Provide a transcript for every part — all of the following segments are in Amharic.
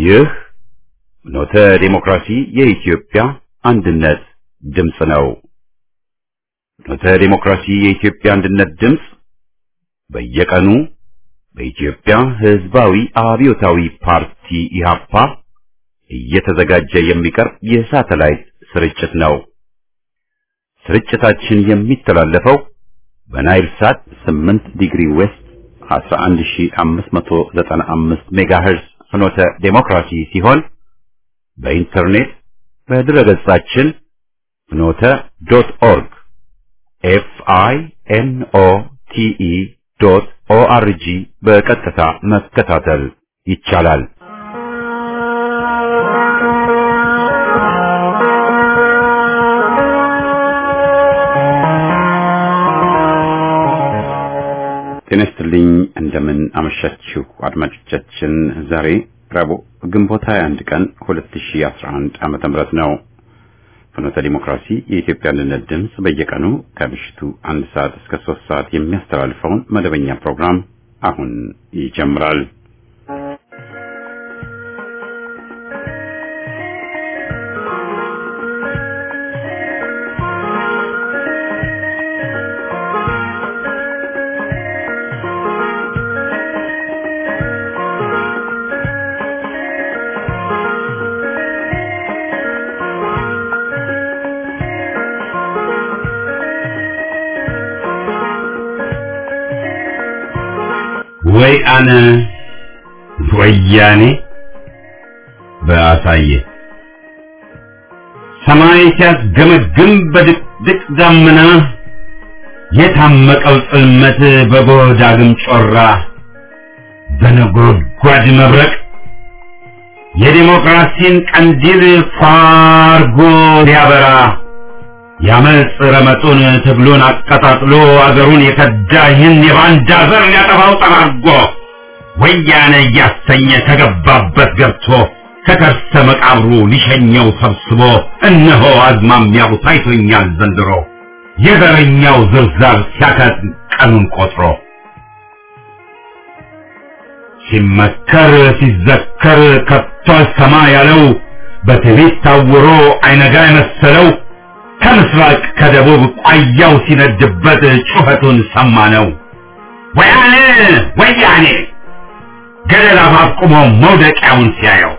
ይህ ኖተ ዴሞክራሲ የኢትዮጵያ አንድነት ድምፅ ነው። ኖተ ዴሞክራሲ የኢትዮጵያ አንድነት ድምፅ በየቀኑ በኢትዮጵያ ሕዝባዊ አብዮታዊ ፓርቲ ኢህአፓ እየተዘጋጀ የሚቀርብ የሳተላይት ስርጭት ነው። ስርጭታችን የሚተላለፈው በናይል ሳት 8 ዲግሪ ዌስት 11595 ሜጋሄርዝ ፍኖተ ዴሞክራሲ ሲሆን በኢንተርኔት በድረገጻችን ፍኖተ ዶት ኦርግ ኤፍ አይ ኤን ኦ ቲ ኢ ዶት ኦ አር ጂ በቀጥታ መከታተል ይቻላል። ጤና ይስጥልኝ። እንደምን አመሻችሁ አድማጮቻችን። ዛሬ ረቡዕ ግንቦት 21 ቀን 2011 ዓመተ ምህረት ነው። ፍኖተ ዲሞክራሲ የኢትዮጵያ አንድነት ድምፅ በየቀኑ ከምሽቱ አንድ ሰዓት እስከ ሶስት ሰዓት የሚያስተላልፈውን መደበኛ ፕሮግራም አሁን ይጀምራል። ወይ አነ ወያኔ በአሳየ ሰማይ ሲያስገመግም በድቅድቅ ደመና የታመቀው ጽልመት በጎህ ዳግም ጮራ በነጎድጓድ መብረቅ የዲሞክራሲን ቀንዲል ፋርጎ ሊያበራ ያመፅ ረመጡን ትግሉን አቀጣጥሎ አገሩን የከዳ ይህን የባንዳ ዘር ሊያጠፋው ጠራርጎ ወያነ እያሰኘ ከገባበት ገብቶ ከከርሰ መቃብሩ ሊሸኘው ሰብስቦ እነሆ አዝማሚያው ታይቶኛል ዘንድሮ የዘረኛው ዝርዛር ሲያከት ቀኑን ቆጥሮ ሲመከር ሲዘከር ከቶ አልሰማ ያለው በትዕቢት ታውሮ አይነጋ የመሰለው ከምስራቅ ከደቡብ ቋያው ሲነድበት ጩኸቱን ሰማ ነው። ወያኔ ወያኔ ገደል አፋፍ ቆሞ መውደቂያውን ሲያየው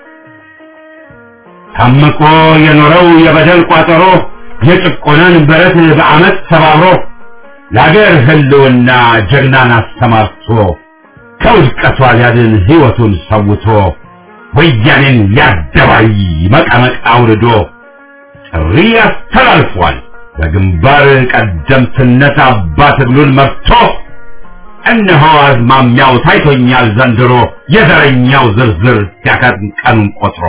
ታምቆ የኖረው የበደል ቋጠሮ የጭቆናን በረት በአመት ሰባብሮ ለአገር ህልውና ጀግናን አሰማርቶ ከውድቀቷ ሊያድን ሕይወቱን ሰውቶ ወያኔን ሊያደባይ መቀመቅ አውርዶ ጥሪ አስተላልፏል። በግንባር ቀደምትነት አባ ትግሉን መርቶ እነሆ አዝማሚያው ታይቶኛል ዘንድሮ የዘረኛው ዝርዝር ሲያከትም ቀኑን ቆጥሮ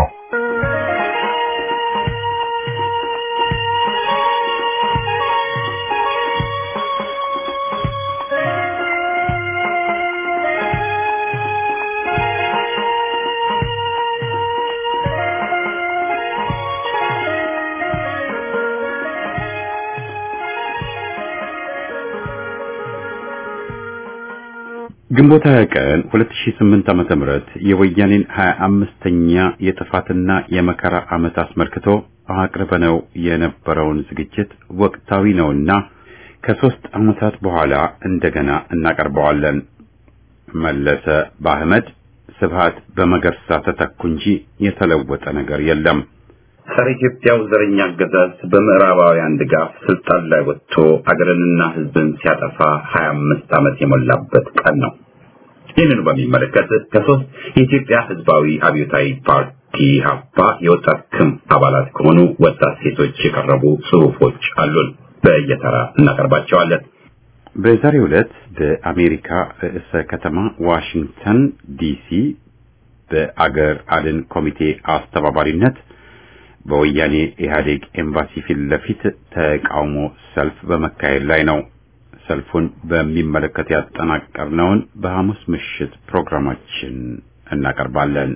ግንቦት 20 ቀን 2008 ዓመተ ምህረት የወያኔን 25ኛ የጥፋትና የመከራ ዓመት አስመልክቶ አቅርበነው የነበረውን ዝግጅት ወቅታዊ ነውና ከሶስት ዓመታት በኋላ እንደገና እናቀርበዋለን። መለሰ በአህመድ ስብሃት በመገርሳ ተተኩ እንጂ የተለወጠ ነገር የለም። ጸረ ኢትዮጵያው ዘረኛ አገዛዝ በምዕራባውያን ድጋፍ ስልጣን ላይ ወጥቶ አገርንና ሕዝብን ሲያጠፋ 25 ዓመት የሞላበት ቀን ነው። ይህንኑ በሚመለከት ከሶስት የኢትዮጵያ ሕዝባዊ አብዮታዊ ፓርቲ ሀፓ የወጣት ክንፍ አባላት ከሆኑ ወጣት ሴቶች የቀረቡ ጽሑፎች አሉን። በየተራ እናቀርባቸዋለን። በዛሬው ዕለት በአሜሪካ ርዕሰ ከተማ ዋሽንግተን ዲሲ በአገር አድን ኮሚቴ አስተባባሪነት በወያኔ ኢህአዴግ ኤምባሲ ፊት ለፊት ተቃውሞ ሰልፍ በመካሄድ ላይ ነው። ሰልፉን በሚመለከት ያጠናቀርነውን በሐሙስ ምሽት ፕሮግራማችን እናቀርባለን።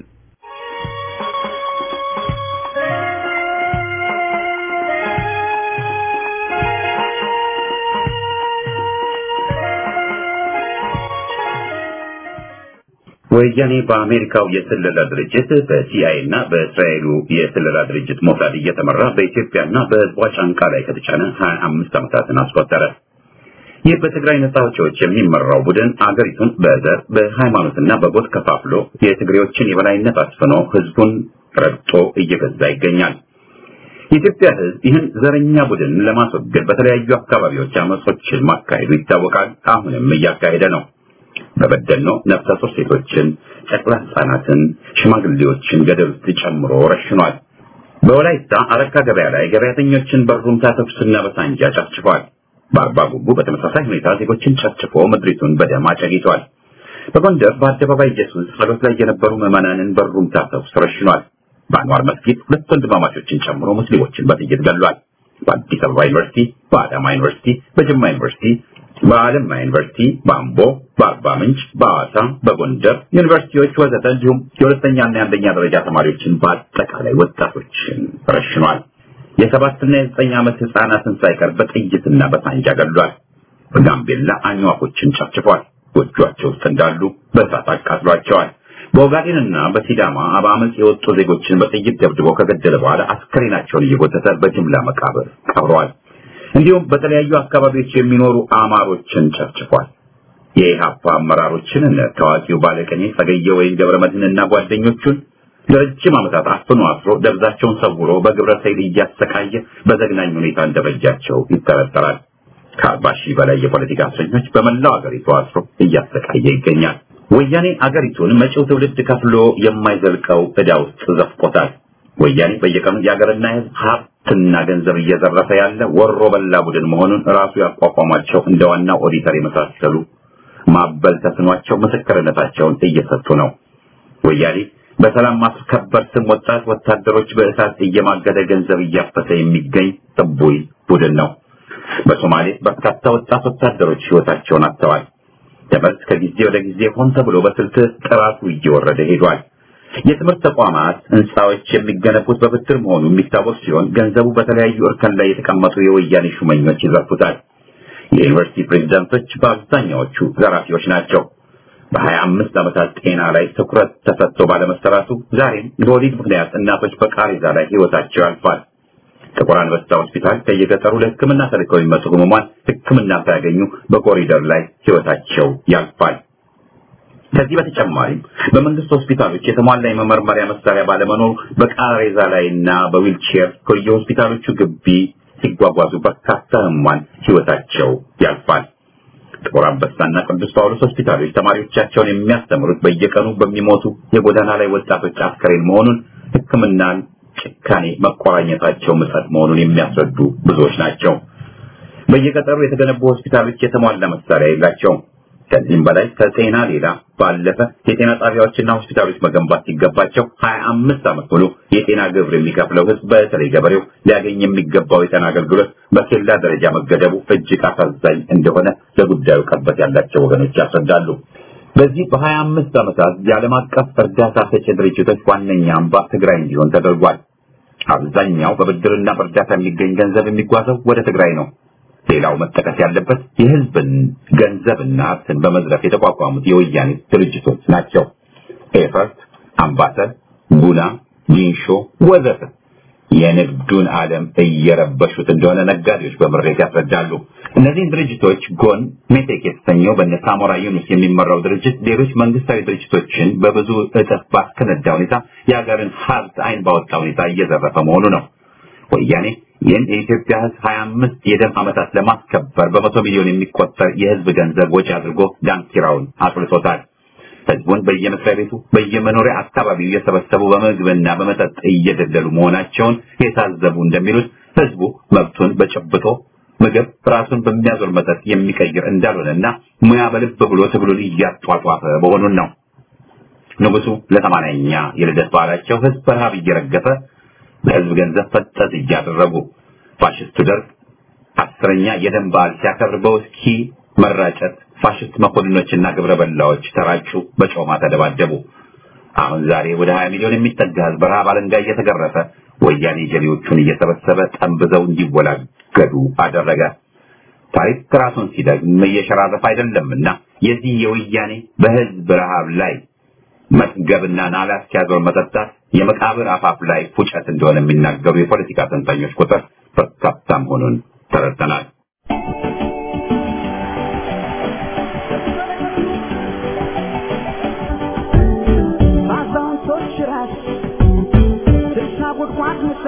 ወያኔ በአሜሪካው የስለላ ድርጅት በሲአይኤ እና በእስራኤሉ የስለላ ድርጅት ሞሳድ እየተመራ በኢትዮጵያና በሕዝቧ ጫንቃ ላይ ከተጫነ 25 ዓመታትን አስቆጠረ። ይህ በትግራይ ነጻ አውጪዎች የሚመራው ቡድን አገሪቱን በዘር በሃይማኖትና በጎጥ ከፋፍሎ የትግሬዎችን የበላይነት አስፍኖ ሕዝቡን ረግጦ እየገዛ ይገኛል። የኢትዮጵያ ሕዝብ ይህን ዘረኛ ቡድን ለማስወገድ በተለያዩ አካባቢዎች አመጾችን ማካሄዱ ይታወቃል። አሁንም እያካሄደ ነው። በበደኖ ነፍሰ ጡር ሴቶችን፣ ጨቅላ ህጻናትን፣ ሽማግሌዎችን ገደል ውስጥ ጨምሮ ረሽኗል። በወላይታ አረካ ገበያ ላይ ገበያተኞችን በሩምታ ተኩስና በሳንጃ ጨፍጭፏል። በአርባ ጉቡ በተመሳሳይ ሁኔታ ዜጎችን ጨፍጭፎ ምድሪቱን በደም አጨጊቷል። በጎንደር በአደባባይ ኢየሱስ ጸሎት ላይ የነበሩ ምዕመናንን በሩምታ ተኩስ ረሽኗል። በአንዋር መስጊድ ሁለት ወንድማማቾችን ጨምሮ ሙስሊሞችን በጥይት ገሏል። በአዲስ አበባ ዩኒቨርሲቲ፣ በአዳማ ዩኒቨርሲቲ፣ በጅማ ዩኒቨርሲቲ በአለማ ዩኒቨርሲቲ፣ በአምቦ፣ በአርባ ምንጭ፣ በአዋሳ፣ በጎንደር ዩኒቨርሲቲዎች ወዘተ እንዲሁም የሁለተኛና የአንደኛ ደረጃ ተማሪዎችን በአጠቃላይ ወጣቶችን ረሽኗል። የሰባትና የዘጠኝ ዓመት ህፃናትን ሳይቀር በጥይትና በሳንጃ ገድሏል። በጋምቤላ አኝዋኮችን ጨፍጭፏል። ጎጇቸው ውስጥ እንዳሉ በእሳት አቃጥሏቸዋል። በኦጋዴንና በሲዳማ በአመፅ የወጡ ዜጎችን በጥይት ደብድቦ ከገደለ በኋላ አስከሬናቸውን እየጎተተ በጅምላ መቃብር ቀብረዋል። እንዲሁም በተለያዩ አካባቢዎች የሚኖሩ አማሮችን ጨፍጭፏል። የኢህአፓ አመራሮችን እነ ታዋቂው ባለቀኔ ጸገየ ወይም ገብረ መድህንና ጓደኞቹን ለረጅም ዓመታት አፍኖ አስሮ ደብዛቸውን ሰውሮ በግብረ ሰይል እያሰቃየ በዘግናኝ ሁኔታ እንደበጃቸው ይጠረጠራል። ከአርባ ሺህ በላይ የፖለቲካ እስረኞች በመላው አገሪቱ አስሮ እያሰቃየ ይገኛል። ወያኔ አገሪቱን መጪው ትውልድ ከፍሎ የማይዘልቀው ዕዳ ውስጥ ዘፍቆታል። ወያኔ በየቀኑ የሀገርና የሕዝብ ሀብትና ገንዘብ እየዘረፈ ያለ ወሮ በላ ቡድን መሆኑን ራሱ ያቋቋሟቸው እንደ ዋናው ኦዲተር የመሳሰሉ ማበል ተስኗቸው ምስክርነታቸውን እየሰጡ ነው። ወያኔ በሰላም ማስከበር ስም ወጣት ወታደሮች በእሳት እየማገደ ገንዘብ እያፈሰ የሚገኝ ጥቡይ ቡድን ነው። በሶማሌ በርካታ ወጣት ወታደሮች ሕይወታቸውን አጥተዋል። ደመወዝ ከጊዜ ወደ ጊዜ ሆን ተብሎ በስልት ጥራቱ እየወረደ ሄዷል። የትምህርት ተቋማት ህንፃዎች የሚገነቡት በብድር መሆኑ የሚታወቅ ሲሆን ገንዘቡ በተለያዩ እርከን ላይ የተቀመጡ የወያኔ ሹመኞች ይዘርፉታል። የዩኒቨርሲቲ ፕሬዝዳንቶች በአብዛኛዎቹ ዘራፊዎች ናቸው። በሀያ አምስት ዓመታት ጤና ላይ ትኩረት ተሰጥቶ ባለመሰራቱ ዛሬም በወሊድ ምክንያት እናቶች በቃሬዛ ላይ ህይወታቸው ያልፋል። ጥቁር አንበሳ ሆስፒታል ከየገጠሩ ለሕክምና ተልከው የሚመጡ ህሙማን ሕክምና ሳያገኙ በኮሪደር ላይ ህይወታቸው ያልፋል። ከዚህ በተጨማሪም በመንግስት ሆስፒታሎች የተሟላ የመመርመሪያ መሳሪያ ባለመኖሩ በቃሬዛ ላይና በዊልቼር ከየሆስፒታሎቹ ግቢ ሲጓጓዙ በርካታ ህሙማን ህይወታቸው ያልፋል። ጥቁር አንበሳና ቅዱስ ጳውሎስ ሆስፒታሎች ተማሪዎቻቸውን የሚያስተምሩት በየቀኑ በሚሞቱ የጎዳና ላይ ወጣቶች አስከሬን መሆኑን ሕክምናን ጭካኔ መቆራኘታቸው ምጸት መሆኑን የሚያስረዱ ብዙዎች ናቸው። በየገጠሩ የተገነቡ ሆስፒታሎች የተሟላ መሳሪያ የላቸውም። ከዚህም በላይ ከጤና ሌላ ባለፈ የጤና ጣቢያዎችና ሆስፒታሎች መገንባት ሲገባቸው ሀያ አምስት ዓመት ሙሉ የጤና ግብር የሚከፍለው ህዝብ በተለይ ገበሬው ሊያገኝ የሚገባው የጤና አገልግሎት በኬላ ደረጃ መገደቡ እጅግ አሳዛኝ እንደሆነ ለጉዳዩ ቅርበት ያላቸው ወገኖች ያስረዳሉ። በዚህ በሀያ አምስት ዓመታት የዓለም አቀፍ እርዳታ ሰጪ ድርጅቶች ዋነኛ አምባ ትግራይ እንዲሆን ተደርጓል። አብዛኛው በብድርና በእርዳታ የሚገኝ ገንዘብ የሚጓዘው ወደ ትግራይ ነው። ሌላው መጠቀስ ያለበት የህዝብን ገንዘብና ሀብትን በመዝረፍ የተቋቋሙት የወያኔ ድርጅቶች ናቸው። ኤፈርት፣ አምባሰል፣ ጉና፣ ጊንሾ ወዘተ የንግዱን ዓለም እየረበሹት እንደሆነ ነጋዴዎች በምሬት ያስረዳሉ። እነዚህን ድርጅቶች ጎን ሜቴክ የተሰኘው በነ ሳሞራ ዩኑስ የሚመራው ድርጅት ሌሎች መንግስታዊ ድርጅቶችን በብዙ እጥፍ ባስከነዳ ሁኔታ የሀገርን ሀብት አይን ባወጣ ሁኔታ እየዘረፈ መሆኑ ነው። ወያኔ ይህን የኢትዮጵያ ህዝብ ሀያ አምስት የደም ዓመታት ለማስከበር በመቶ ሚሊዮን የሚቆጠር የህዝብ ገንዘብ ወጪ አድርጎ ዳንኪራውን አጥልቶታል። ህዝቡን በየመስሪያ ቤቱ በየመኖሪያ አካባቢው እየሰበሰቡ በምግብና በመጠጥ እየደለሉ መሆናቸውን የታዘቡ እንደሚሉት ህዝቡ መብቱን በጨብጦ ምግብ ራሱን በሚያዞር መጠጥ የሚቀይር እንዳልሆነና ሙያ በልብ ብሎ ትግሉን እያጧጧፈ መሆኑን ነው። ንጉሱ ለሰማንያኛ የልደት በዓላቸው ህዝብ በረሃብ እየረገፈ በህዝብ ገንዘብ ፈጠጥ እያደረጉ ፋሽስቱ ደርግ አስረኛ የደም በዓል ሲያከብር በውስኪ መራጨት ፋሽስት መኮንኖችና ግብረ በላዎች ተራጩ፣ በጮማ ተደባደቡ። አሁን ዛሬ ወደ 20 ሚሊዮን የሚጠጋ ህዝብ በረሃብ አለንጋ እየተገረፈ ወያኔ ጀሌዎቹን እየሰበሰበ ጠንብዘው እንዲወላገዱ አደረገ። ታሪክ ራሱን ሲደግም እየሸራረፈ አይደለምና የዚህ የወያኔ በህዝብ ረሃብ ላይ መጥገብና ናላ እስኪያዞር መጠጣት የመቃብር አፋፍ ላይ ፉጨት እንደሆነ የሚናገሩ የፖለቲካ ተንታኞች ቁጥር በርካታ መሆኑን ተረድተናል። ባዛውንቶች ራስ ስልሳ ጉድጓድ ምሳ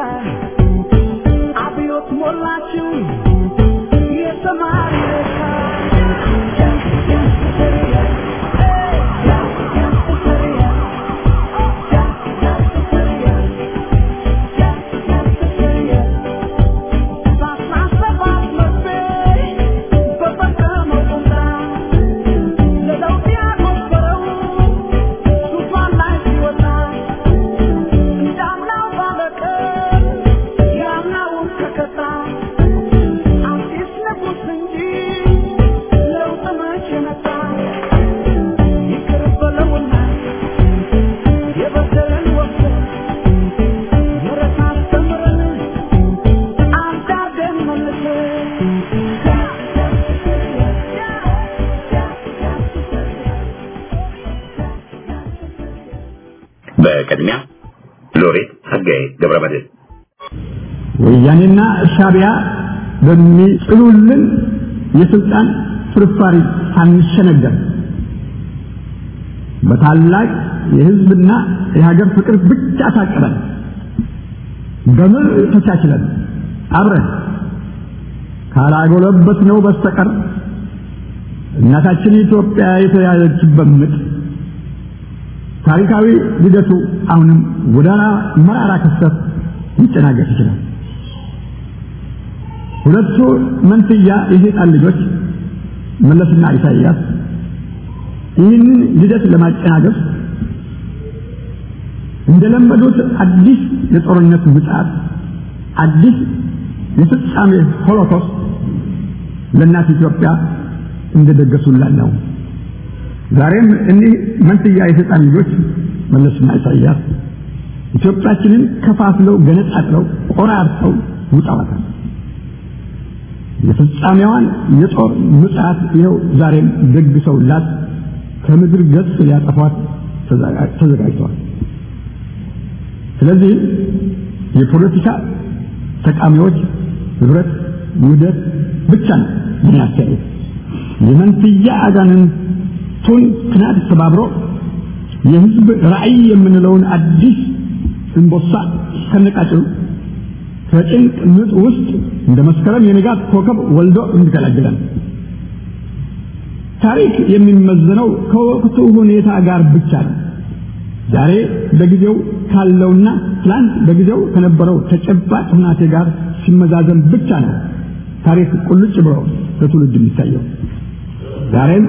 አብዮት ሞላችው የተማሪ ሬሳ በቅድሚያ ሎሬት ጸጋዬ ገብረመድህን ወያኔና ሻቢያ በሚጥሉልን የስልጣን ፍርፋሪ ሳንሸነገር በታላቅ የህዝብና የሀገር ፍቅር ብቻ ታቅበን በምር ተቻችለን አብረን ካላጎለበት ነው በስተቀር እናታችን ኢትዮጵያ የተያዘችበት ምጥ ታሪካዊ ልደቱ አሁንም ጎዳና መራራ ክስተት ሊጨናገፍ ይችላል። ሁለቱ መንትያ የሰይጣን ልጆች መለስና ኢሳይያስ ይህንን ልደት ለማጨናገፍ እንደለመዱት አዲስ የጦርነት ምጽአት፣ አዲስ የፍጻሜ ሆሎኮስት ለእናት ኢትዮጵያ እንደደገሱላት ነው። ዛሬም እኒህ መንትያ የሰይጣን ልጆች መለስና ኢሳይያስ ኢትዮጵያችንን ከፋፍለው ገነጣጥለው ቆራርጠው ውጠዋታል። የፍጻሜዋን የጦር ምጽአት ይኸው ዛሬም ደግሰውላት ከምድር ገጽ ሊያጠፏት ተዘጋጅተዋል። ስለዚህ የፖለቲካ ተቃሚዎች ህብረት፣ ውህደት ብቻ ነው ምን ያስተያየት የመንትያ አጋንንቱን ክናድ ተባብሮ የህዝብ ራዕይ የምንለውን አዲስ እንቦሳ ከነቃጭሉ ከጭንቅ ምጥ ውስጥ እንደ መስከረም የንጋት ኮከብ ወልዶ እንዲገላግለን ታሪክ የሚመዘነው ከወቅቱ ሁኔታ ጋር ብቻ ነው። ዛሬ በጊዜው ካለውና ትላንት በጊዜው ከነበረው ተጨባጭ ሁናቴ ጋር ሲመዛዘን ብቻ ነው ታሪክ ቁልጭ ብሎ ለትውልድ የሚታየው። ዛሬም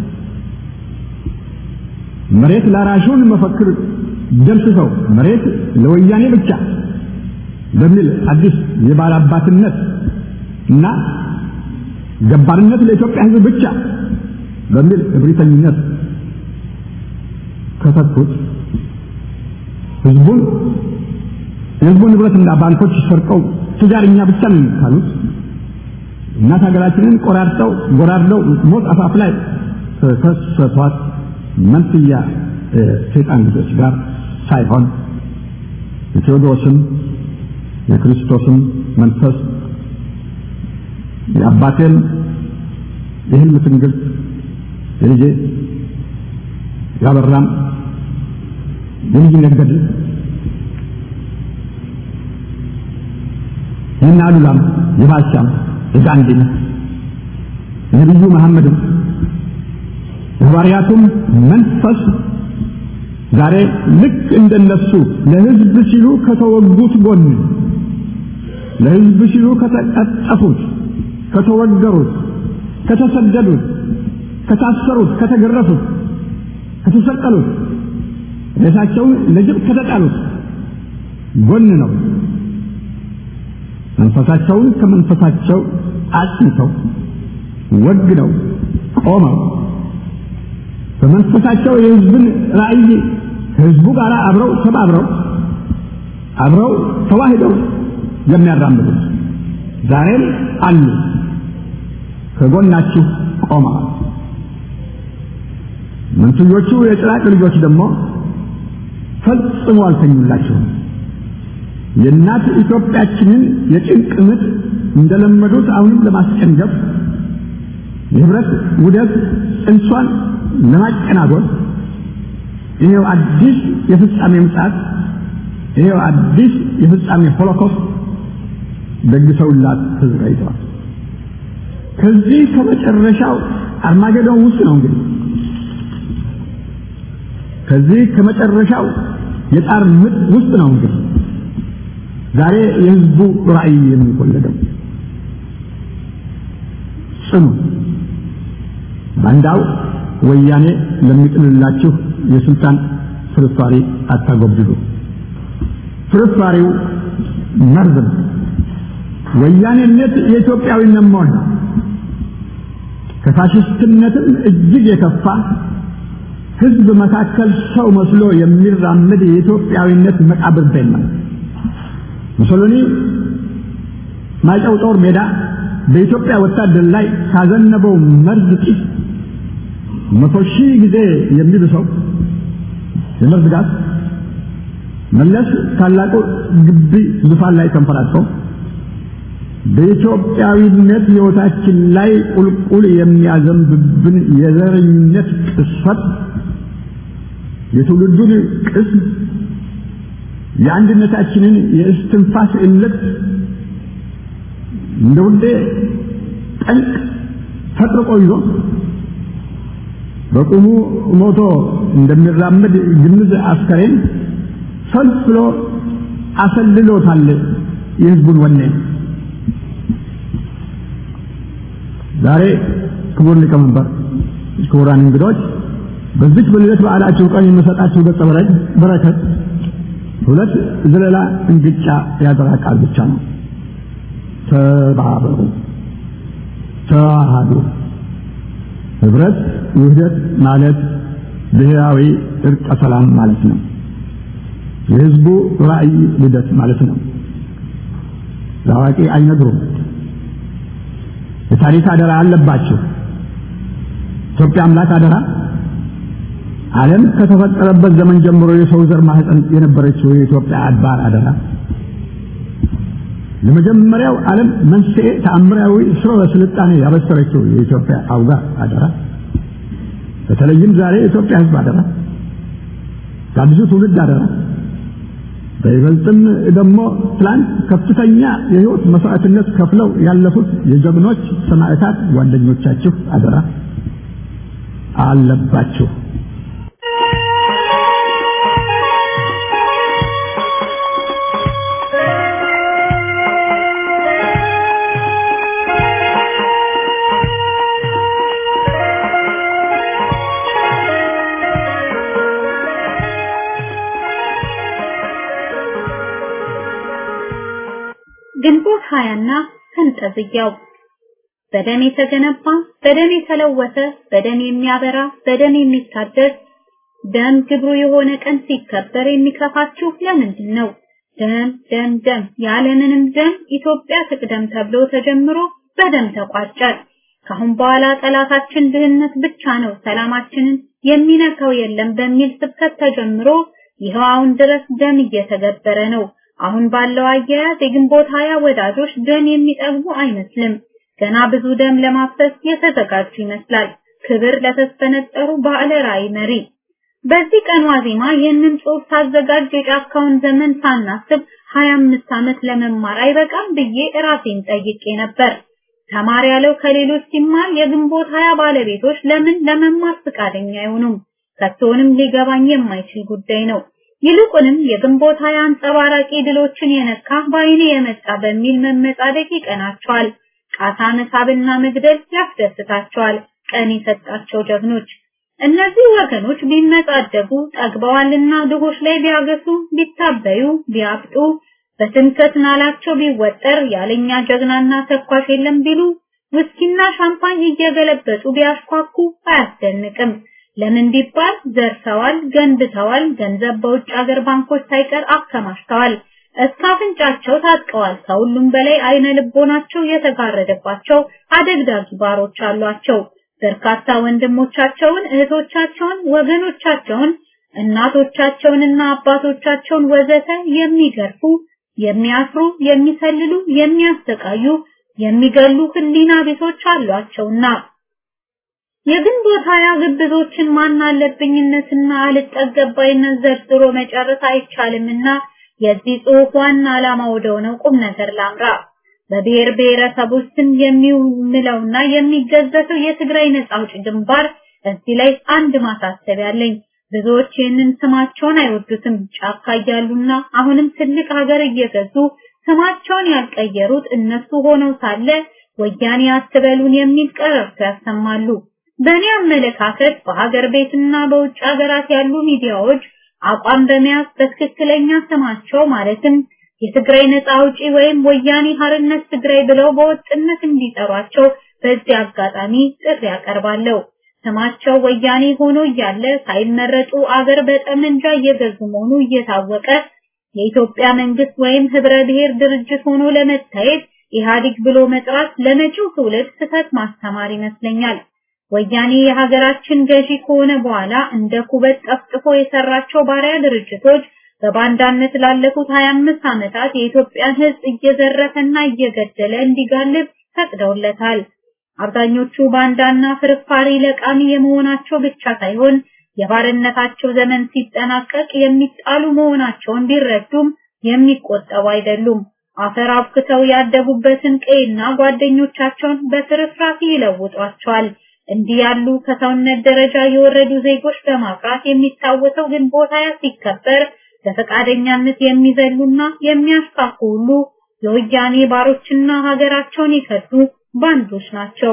መሬት ላራሹን መፈክር ደምስሰው መሬት ለወያኔ ብቻ በሚል አዲስ የባላባትነት እና ገባርነት ለኢትዮጵያ ሕዝብ ብቻ በሚል እብሪተኝነት ከተኩት ህዝቡን የህዝቡን ንብረትና ባንኮች ሰርቀው ትጃርኛ ብቻ ነን ካሉት እናት ሀገራችንን ቆራርጠው ጎራርደው ሞት አፋፍ ላይ ከከሰቷት መንትያ ሰይጣን ልጆች ጋር ሳይሆን የቴዎድሮስም የክርስቶስም መንፈስ የአባቴን የህልም ትንግርት የልጄ ያበራም የልጅነት ገድል የእነ አሉላም የባልቻም የጋንዲም የነቢዩ መሐመድም የሐዋርያቱም መንፈስ ዛሬ ልክ እንደነሱ ለህዝብ ሲሉ ከተወጉት ጎን ለህዝብ ሲሉ ከተቀጠፉት፣ ከተወገሩት፣ ከተሰደዱት፣ ከታሰሩት፣ ከተገረፉት፣ ከተሰቀሉት፣ ሬሳቸውን ለጅብ ከተጣሉት ጎን ነው። መንፈሳቸውን ከመንፈሳቸው አጽንተው ወግነው ቆመው በመንፈሳቸው የህዝብን ራዕይ ከህዝቡ ጋር አብረው ተባብረው አብረው ተዋህደው የሚያራምዱት ዛሬም አሉ። ከጎናችሁ ቆመዋል። መንትዮቹ የጭራቅ ልጆች ደግሞ ፈጽሞ አልተኙላቸውም። የእናት ኢትዮጵያችንን የጭንቅ ምጥ እንደለመዱት አሁንም ለማስጨንገፍ የህብረት ውደት ጽንሷን ለማጨናጎል ይሄው አዲስ የፍጻሜ ምጽአት ይሄው አዲስ የፍጻሜ ሆሎኮስት ደግሰውላት ተዘጋጅተዋል። ከዚህ ከመጨረሻው አርማጌዶን ውስጥ ነው እንግዲህ ከዚህ ከመጨረሻው የጣር ምጥ ውስጥ ነው እንግዲህ ዛሬ የህዝቡ ራዕይ የሚወለደው ጽኑ ባንዳው ወያኔ ለሚጥልላችሁ የስልጣን ፍርፋሪ አታጎብድዱ። ፍርፋሪው መርዝ ነው። ወያኔነት የኢትዮጵያዊነት ሞል ነው። ከፋሽስትነትም እጅግ የከፋ ህዝብ መካከል ሰው መስሎ የሚራመድ የኢትዮጵያዊነት መቃብር ቤት ነው። ሙሶሎኒ ማይጨው ጦር ሜዳ በኢትዮጵያ ወታደር ላይ ካዘነበው መርዝ ጢስ መቶ ሺህ ጊዜ የሚብሰው የመርዝ ጋዝ መለስ ታላቁ ግቢ ዙፋን ላይ ተንፈራግጠው በኢትዮጵያዊነት ሕይወታችን ላይ ቁልቁል የሚያዘንብብን የዘረኝነት ቅስፈት የትውልዱን ቅስም የአንድነታችንን የእስትንፋስ እልቅት እንደ ውዴ ጠንቅ ፈጥርቆ ይዞ በቁሙ ሞቶ እንደሚራመድ ግንዝ አስከሬን ፈልፍሎ አሰልሎታል የህዝቡን ወኔ። ዛሬ ክቡር ሊቀመንበር፣ ክቡራን እንግዶች በዚች በልደት በዓላችሁ ቀን የምሰጣችሁ ገጸ በረከት ሁለት ዘለላ እንግጫ ያደራ ቃል ብቻ ነው። ተባበሩ፣ ተዋሃዱ። ህብረት ውህደት ማለት ብሔራዊ እርቀ ሰላም ማለት ነው። የህዝቡ ራዕይ ልደት ማለት ነው። ለአዋቂ አይነግሩም። የታሪክ አደራ አለባችሁ። ኢትዮጵያ አምላክ አደራ ዓለም ከተፈጠረበት ዘመን ጀምሮ የሰው ዘር ማህፀን የነበረችው የኢትዮጵያ አድባር አደራ ለመጀመሪያው ዓለም መንስኤ ተአምራዊ ስርወ ስልጣኔ ያበሰረችው የኢትዮጵያ አውጋ አደራ በተለይም ዛሬ የኢትዮጵያ ህዝብ አደራ ከአዲሱ ትውልድ አደራ በይበልጥም ደግሞ ትላንት ከፍተኛ የህይወት መስዋዕትነት ከፍለው ያለፉት የጀግኖች ሰማዕታት ጓደኞቻችሁ አደራ አለባችሁ። ግንቦት ሀያና ፈንጠዝያው በደም የተገነባ በደም የተለወሰ በደም የሚያበራ በደም የሚታደስ ደም ግብሩ የሆነ ቀን ሲከበር የሚከፋችሁ ለምንድን ነው? ደም ደም ደም ያለምንም ደም ኢትዮጵያ ትቅደም ተብሎ ተጀምሮ በደም ተቋጨ። ካሁን በኋላ ጠላታችን ድህነት ብቻ ነው፣ ሰላማችንን የሚነካው የለም በሚል ስብከት ተጀምሮ ይኸው አሁን ድረስ ደም እየተገበረ ነው። አሁን ባለው አያያዝ የግንቦት ሀያ ወዳጆች ደም የሚጠግቡ አይመስልም። ገና ብዙ ደም ለማፍሰስ የተዘጋጁ ይመስላል። ክብር ለተስፈነጠሩ ባለ ራዕይ መሪ። በዚህ ቀን ዋዜማ ይህንን ጽሑፍ ሳዘጋጅ የጫካውን ዘመን ሳናስብ 25 ዓመት ለመማር አይበቃም ብዬ ራሴን ጠይቄ ነበር። ተማር ያለው ከሌሎች ሲማር የግንቦት ሀያ ባለቤቶች ለምን ለመማር ፍቃደኛ አይሆኑም? ከቶንም ሊገባኝ የማይችል ጉዳይ ነው። ይልቁንም የግንቦት ሀያ አንጸባራቂ ድሎችን የነካ በአይኔ የመጣ በሚል መመጻደቅ ይቀናቸዋል። ቃታ መሳብና መግደል ያስደስታቸዋል። ቀን የሰጣቸው ጀግኖች እነዚህ ወገኖች ቢመጻደቁ ጠግበዋልና ድሆች ላይ ቢያገሱ፣ ቢታበዩ፣ ቢያብጡ፣ በትምከት ናላቸው ቢወጠር ያለኛ ጀግናና ተኳሽ የለም ቢሉ ውስኪና ሻምፓኝ እየገለበጡ ቢያሽኳኩ አያስደንቅም። ለምን ቢባል ዘርፈዋል፣ ገንብተዋል፣ ገንዘብ በውጭ ሀገር ባንኮች ሳይቀር አከማችተዋል። እስከ አፍንጫቸው ታጥቀዋል። ከሁሉም በላይ አይነ ልቦናቸው የተጋረደባቸው አደግዳጊ ባሮች አሏቸው። በርካታ ወንድሞቻቸውን፣ እህቶቻቸውን፣ ወገኖቻቸውን እናቶቻቸውንና አባቶቻቸውን ወዘተ የሚገርፉ፣ የሚያስሩ፣ የሚሰልሉ፣ የሚያሰቃዩ፣ የሚገሉ ህሊና ቢሶች አሏቸውና የግንቦት ሀያ ግብዞችን ማናለብኝነትና አልጠገባይነት ዘርዝሮ መጨረስ አይቻልምና የዚህ ጽሑፍ ዋና ዓላማ ወደ ሆነው ቁም ነገር ላምራ። በብሔር ብሔረሰቦች ስም የሚምለውና የሚገዘተው የትግራይ ነጻ አውጪ ግንባር እዚህ ላይ አንድ ማሳሰቢያ አለኝ። ብዙዎች ይህንን ስማቸውን አይወዱትም። ጫካ እያሉና አሁንም ትልቅ ሀገር እየገዙ ስማቸውን ያልቀየሩት እነሱ ሆነው ሳለ ወያኔ አትበሉን የሚል ቀረርቶ ያሰማሉ። በእኔ አመለካከት በሀገር ቤትና በውጭ ሀገራት ያሉ ሚዲያዎች አቋም በመያዝ በትክክለኛ ስማቸው ማለትም የትግራይ ነጻ አውጪ ወይም ወያኔ ሀርነት ትግራይ ብለው በወጥነት እንዲጠሯቸው በዚህ አጋጣሚ ጥሪ ያቀርባለሁ። ስማቸው ወያኔ ሆኖ እያለ ሳይመረጡ አገር በጠመንጃ እየገዙ መሆኑ እየታወቀ የኢትዮጵያ መንግስት ወይም ህብረ ብሔር ድርጅት ሆኖ ለመታየት ኢህአዴግ ብሎ መጥራት ለመጪው ትውልድ ስህተት ማስተማር ይመስለኛል። ወያኔ የሀገራችን ገዢ ከሆነ በኋላ እንደ ኩበት ጠፍጥፎ የሰራቸው ባሪያ ድርጅቶች በባንዳነት ላለፉት 25 ዓመታት የኢትዮጵያን ህዝብ እየዘረፈና እየገደለ እንዲጋልብ ፈቅደውለታል። አብዛኞቹ ባንዳና ፍርፋሪ ለቃሚ የመሆናቸው ብቻ ሳይሆን የባርነታቸው ዘመን ሲጠናቀቅ የሚጣሉ መሆናቸውን ቢረዱም የሚቆጠቡ አይደሉም። አፈር አብክተው ያደጉበትን ቀይና ጓደኞቻቸውን በፍርፍራፊ ይለውጧቸዋል። እንዲህ ያሉ ከሰውነት ደረጃ የወረዱ ዜጎች በማፍራት የሚታወሰው ግንቦት ሃያ ሲከበር በፈቃደኛነት የሚዘሉና የሚያስፋፉ ሁሉ የወያኔ ባሮችና ሀገራቸውን የከዱ ባንዶች ናቸው።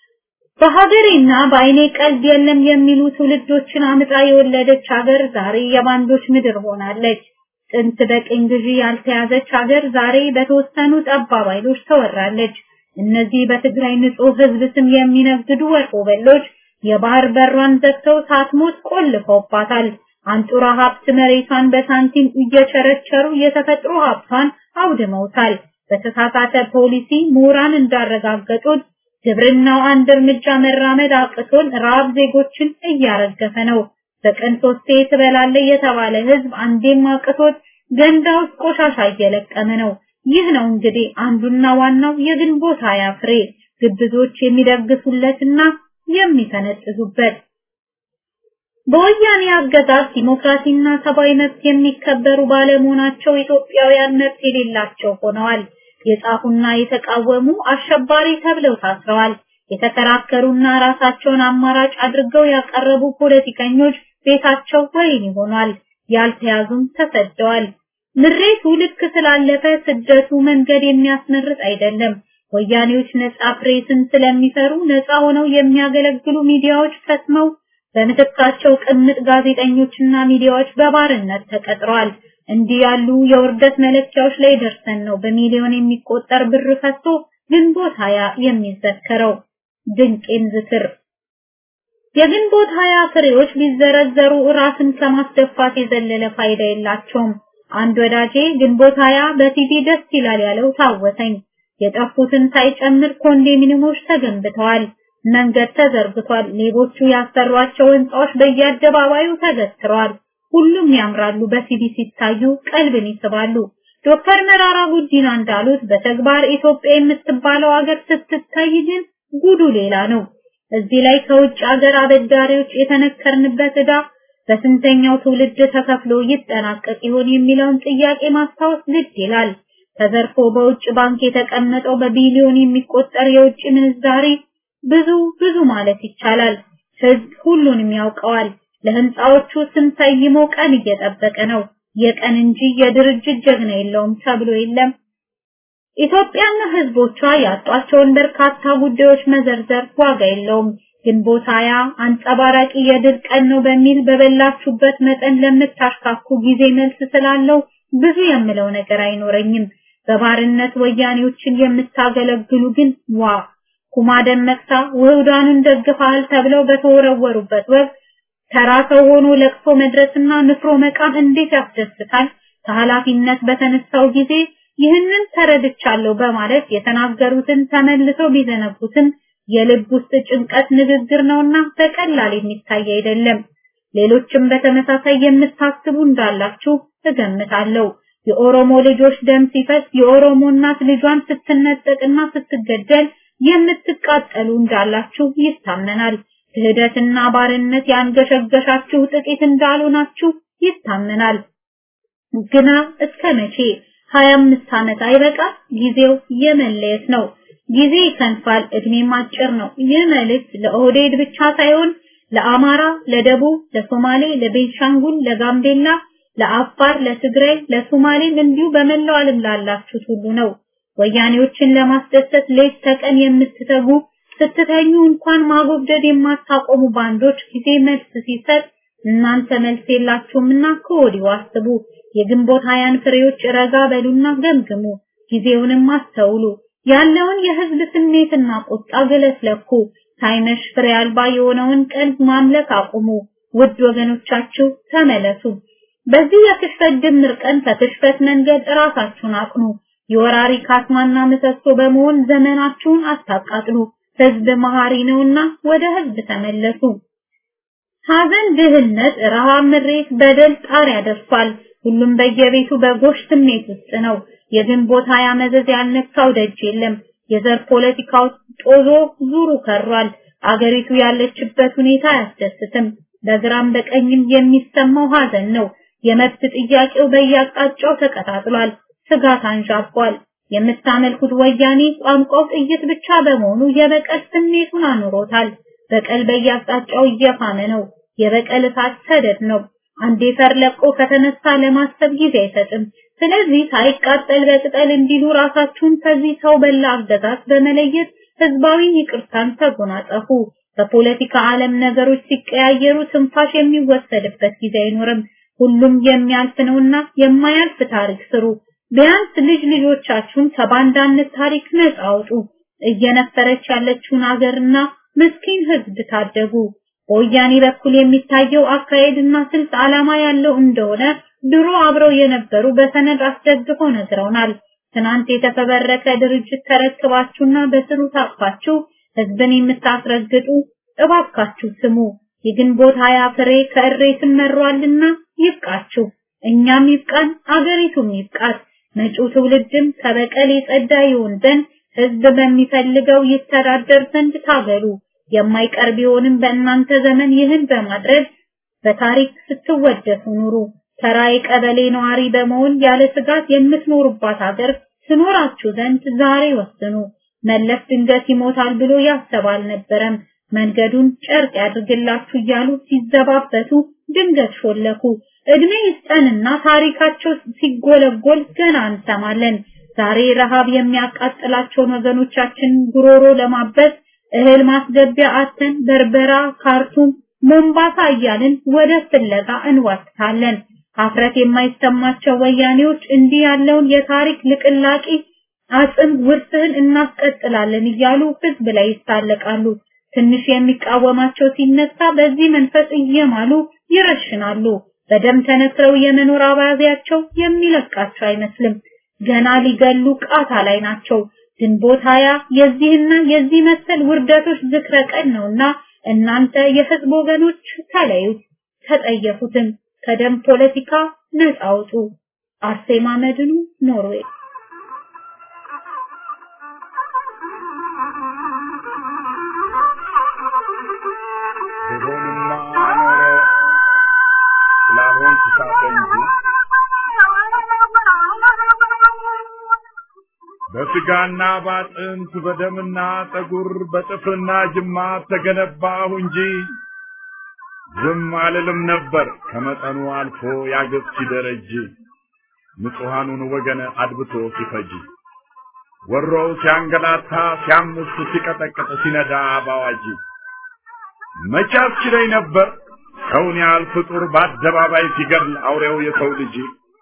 በሀገሬና በአይኔ ቀልድ የለም የሚሉ ትውልዶችን አምጣ የወለደች ሀገር ዛሬ የባንዶች ምድር ሆናለች። ጥንት በቅኝ ግዢ ያልተያዘች ሀገር ዛሬ በተወሰኑ ጠባብ ኃይሎች ተወራለች። እነዚህ በትግራይ ንጹህ ህዝብ ስም የሚነግዱ ወርቆ በሎች የባህር በሯን ዘግተው ሳትሞት ቆልፈውባታል። አንጡራ ሀብት መሬቷን በሳንቲም እየቸረቸሩ የተፈጥሮ ሀብቷን አውድመውታል። በተሳሳተ ፖሊሲ ምሁራን እንዳረጋገጡት ግብርናው አንድ እርምጃ መራመድ አቅቶን ራብ ዜጎችን እያረገፈ ነው። በቀን ሶስቴ ትበላለህ የተባለ ህዝብ አንዴም አቅቶት ገንዳ ውስጥ ቆሻሻ እየለቀመ ነው። ይህ ነው እንግዲህ አንዱና ዋናው የግንቦት ሃያ ፍሬ ግብዞች የሚደግሱለትና የሚፈነጥዙበት። በወያኔ አገዛዝ ዲሞክራሲና ሰብአዊ መብት የሚከበሩ ባለመሆናቸው ኢትዮጵያውያን መብት የሌላቸው ሆነዋል። የጻፉና የተቃወሙ አሸባሪ ተብለው ታስረዋል። የተከራከሩና ራሳቸውን አማራጭ አድርገው ያቀረቡ ፖለቲከኞች ቤታቸው ወይን ሆኗል። ያልተያዙም ተሰደዋል። ምሬቱ ልክ ስላለፈ ስደቱ መንገድ የሚያስመርጥ አይደለም። ወያኔዎች ነጻ ፕሬስን ስለሚሰሩ ነጻ ሆነው የሚያገለግሉ ሚዲያዎች ፈትመው በምትካቸው ቅምጥ ጋዜጠኞችና ሚዲያዎች በባርነት ተቀጥረዋል። እንዲህ ያሉ የውርደት መለኪያዎች ላይ ደርሰን ነው በሚሊዮን የሚቆጠር ብር ፈሶ ግንቦት ሀያ የሚዘከረው። ድንቄም ዝክር የግንቦት ሀያ ፍሬዎች ቢዘረዘሩ ራስን ከማስደፋት የዘለለ ፋይዳ የላቸውም። አንድ ወዳጄ ግንቦት ሀያ በቲቪ ደስ ይላል ያለው ታወሰኝ። የጠፉትን ሳይጨምር ኮንዶሚኒየሞች ተገንብተዋል። መንገድ ተዘርግቷል። ሌቦቹ ያሰሯቸው ህንጻዎች በየአደባባዩ ተገትረዋል። ሁሉም ያምራሉ፣ በቲቪ ሲታዩ ቀልብን ይስባሉ። ዶክተር መራራ ጉዲና እንዳሉት በተግባር ኢትዮጵያ የምትባለው ሀገር ስትታይ ግን ጉዱ ሌላ ነው። እዚህ ላይ ከውጭ ሀገር አበዳሪዎች የተነከርንበት ዕዳ በስንተኛው ትውልድ ተከፍሎ ይጠናቀቅ ይሆን የሚለውን ጥያቄ ማስታወስ ግድ ይላል። ተዘርፎ በውጭ ባንክ የተቀመጠው በቢሊዮን የሚቆጠር የውጭ ምንዛሪ ብዙ ብዙ ማለት ይቻላል። ህዝብ ሁሉንም ያውቀዋል። ለህንፃዎቹ ስም ሰይሞ ቀን እየጠበቀ ነው። የቀን እንጂ የድርጅት ጀግና የለውም ተብሎ የለም። ኢትዮጵያና ህዝቦቿ ያጧቸውን በርካታ ጉዳዮች መዘርዘር ዋጋ የለውም። ግንቦት ሃያ አንጸባራቂ የድል ቀን ነው በሚል በበላችሁበት መጠን ለምታሽካኩ ጊዜ መልስ ስላለው ብዙ የምለው ነገር አይኖረኝም። በባርነት ወያኔዎችን የምታገለግሉ ግን ዋ ኩማ ደመቅሳ ውህዳኑን ደግፈሃል ተብለው በተወረወሩበት ወቅት ተራ ሰው ሆኖ ለቅሶ መድረስና ንፍሮ መቃም እንዴት ያስደስታል። ከኃላፊነት በተነሳው ጊዜ ይህንን ተረድቻለሁ በማለት የተናገሩትን ተመልሰው ቢዘነጉትም የልብ ውስጥ ጭንቀት ንግግር ነውና በቀላል የሚታይ አይደለም። ሌሎችም በተመሳሳይ የምታስቡ እንዳላችሁ እገምታለሁ። የኦሮሞ ልጆች ደም ሲፈስ የኦሮሞ እናት ልጇን ስትነጠቅና ስትገደል የምትቃጠሉ እንዳላችሁ ይታመናል። ክህደትና ባርነት ያንገሸገሻችሁ ጥቂት እንዳልሆናችሁ ይታመናል። ግና እስከ መቼ? 25 ዓመት አይበቃ? ጊዜው የመለየት ነው። ጊዜ ይከንፋል፣ እድሜም አጭር ነው። ይህ መልእክት ለኦህዴድ ብቻ ሳይሆን ለአማራ፣ ለደቡብ፣ ለሶማሌ፣ ለቤንሻንጉል፣ ለጋምቤላ፣ ለአፋር፣ ለትግራይ፣ ለሶማሌም እንዲሁ በመላው ዓለም ላላችሁት ሁሉ ነው። ወያኔዎችን ለማስደሰት ሌት ተቀን የምትተጉ ስትተኙ እንኳን ማጎብደድ የማታቆሙ ባንዶች ጊዜ መልስ ሲሰጥ እናንተ መልስ የላችሁምና ከወዲሁ አስቡ። የግንቦት ሀያን ፍሬዎች ረጋ በሉና ገምግሙ። ጊዜውንም አስተውሉ። ያለውን የህዝብ ስሜትና ቁጣ ገለስለኩ። ሳይመሽ ፍሬ አልባ የሆነውን ቀን ማምለክ አቁሙ። ውድ ወገኖቻችሁ ተመለሱ። በዚህ የክሽፈት ድምር ቀን ከክሽፈት መንገድ ራሳችሁን አቅኑ። የወራሪ ካስማና ምሰሶ በመሆን ዘመናችሁን አታቃጥሉ። ህዝብ መሐሪ ነውና ወደ ህዝብ ተመለሱ። ሐዘን፣ ድህነት፣ ረሃብ፣ ምሬት፣ በደል ጣር ያደርሷል። ሁሉም በየቤቱ በጎሽ ስሜት ውስጥ ነው። የግንቦት ሀያ መዘዝ ያልነካው ደጅ የለም። የዘር ፖለቲካው ጦዞ ዙሩ ከሯል። አገሪቱ ያለችበት ሁኔታ አያስደስትም። በግራም በቀኝም የሚሰማው ሐዘን ነው። የመብት ጥያቄው በየአቅጣጫው ተቀጣጥሏል። ስጋት አንዣቧል። የምታመልኩት ወያኔ ቋንቋው ጥይት ብቻ በመሆኑ የበቀል ስሜቱን አኑሮታል። በቀል በየአቅጣጫው እየፋመ ነው። የበቀል እሳት ሰደድ ነው። አንዴ ፈር ለቆ ከተነሳ ለማሰብ ጊዜ አይሰጥም። ስለዚህ ሳይቃጠል በቅጠል እንዲሉ ራሳችሁን ከዚህ ሰው በላ አገዛዝ በመለየት ህዝባዊ ይቅርታን ተጎናጸፉ። በፖለቲካ ዓለም ነገሮች ሲቀያየሩ ትንፋሽ የሚወሰድበት ጊዜ አይኖርም። ሁሉም የሚያልፍ ነውና የማያልፍ ታሪክ ስሩ። ቢያንስ ልጅ ልጆቻችሁን ከባንዳነት ታሪክ ነፃ አውጡ። እየነፈረች ያለችውን አገርና ምስኪን ህዝብ ታደጉ። በወያኔ በኩል የሚታየው አካሄድና ስልት ዓላማ ያለው እንደሆነ ድሮ አብረው የነበሩ በሰነድ አስደግፈው ነግረውናል። ትናንት የተፈበረከ ድርጅት ተረክባችሁና በስሩ ታቅፋችሁ ህዝብን የምታስረግጡ እባካችሁ ስሙ። የግንቦት ሀያ ፍሬ ከእሬትም መሯልና ይብቃችሁ። እኛም ይብቃን፣ አገሪቱም ይብቃት። መጪው ትውልድም ከበቀል የጸዳ ይሆን ዘንድ ህዝብ በሚፈልገው ይተዳደር ዘንድ ታገሉ። የማይቀር ቢሆንም በእናንተ ዘመን ይህን በማድረግ በታሪክ ስትወደሱ ኑሩ። ተራ የቀበሌ ነዋሪ በመሆን ያለ ስጋት የምትኖሩባት ሀገር ትኖራችሁ ዘንድ ዛሬ ወስኑ። መለስ ድንገት ይሞታል ብሎ ያሰብ አልነበረም። መንገዱን ጨርቅ ያድርግላችሁ እያሉ ሲዘባበቱ ድንገት ሾለኩ። እድሜ ይስጠንና ታሪካቸው ሲጎለጎል ገና እንሰማለን። ዛሬ ረሃብ የሚያቃጥላቸውን ወገኖቻችን ጉሮሮ ለማበስ እህል ማስገቢያ አተን በርበራ፣ ካርቱም፣ ሞምባሳ እያልን ወደ ፍለጋ እንዋትታለን። ሀፍረት የማይሰማቸው ወያኔዎች እንዲህ ያለውን የታሪክ ልቅላቂ አጽም ውርስህን እናስቀጥላለን እያሉ ህዝብ ላይ ይሳለቃሉ። ትንሽ የሚቃወማቸው ሲነሳ በዚህ መንፈስ እየማሉ ይረሽናሉ። በደም ተነክረው የመኖር አባዜያቸው የሚለቃቸው አይመስልም። ገና ሊገሉ ቃታ ላይ ናቸው። ግንቦት ሀያ የዚህና የዚህ መሰል ውርደቶች ዝክረ ቀን ነውና እናንተ የህዝብ ወገኖች ተለዩት፣ ተጠየፉትም፣ ከደም ፖለቲካ ነፃ አውጡ። አርሴማ መድኑ ኖርዌይ ብሆንማ ኖሮ ስላልሆንኩ ሳተ እንጂ በስጋና ባጥንት በደምና ጠጉር በጥፍርና ጅማት ተገነባሁ እንጂ ዝም አልልም ነበር ከመጠኑ አልፎ ያገብ ሲደረጅ ንጹሐኑን ወገን አድብቶ ሲፈጅ ወሮው ሲያንገላታ ሲያምስ ሲቀጠቅጥ ሲነዳ ባዋጅ መቼ አስችለኝ ነበር ሰውን ያህል ፍጡር በአደባባይ ሲገድል አውሬው የሰው ልጅ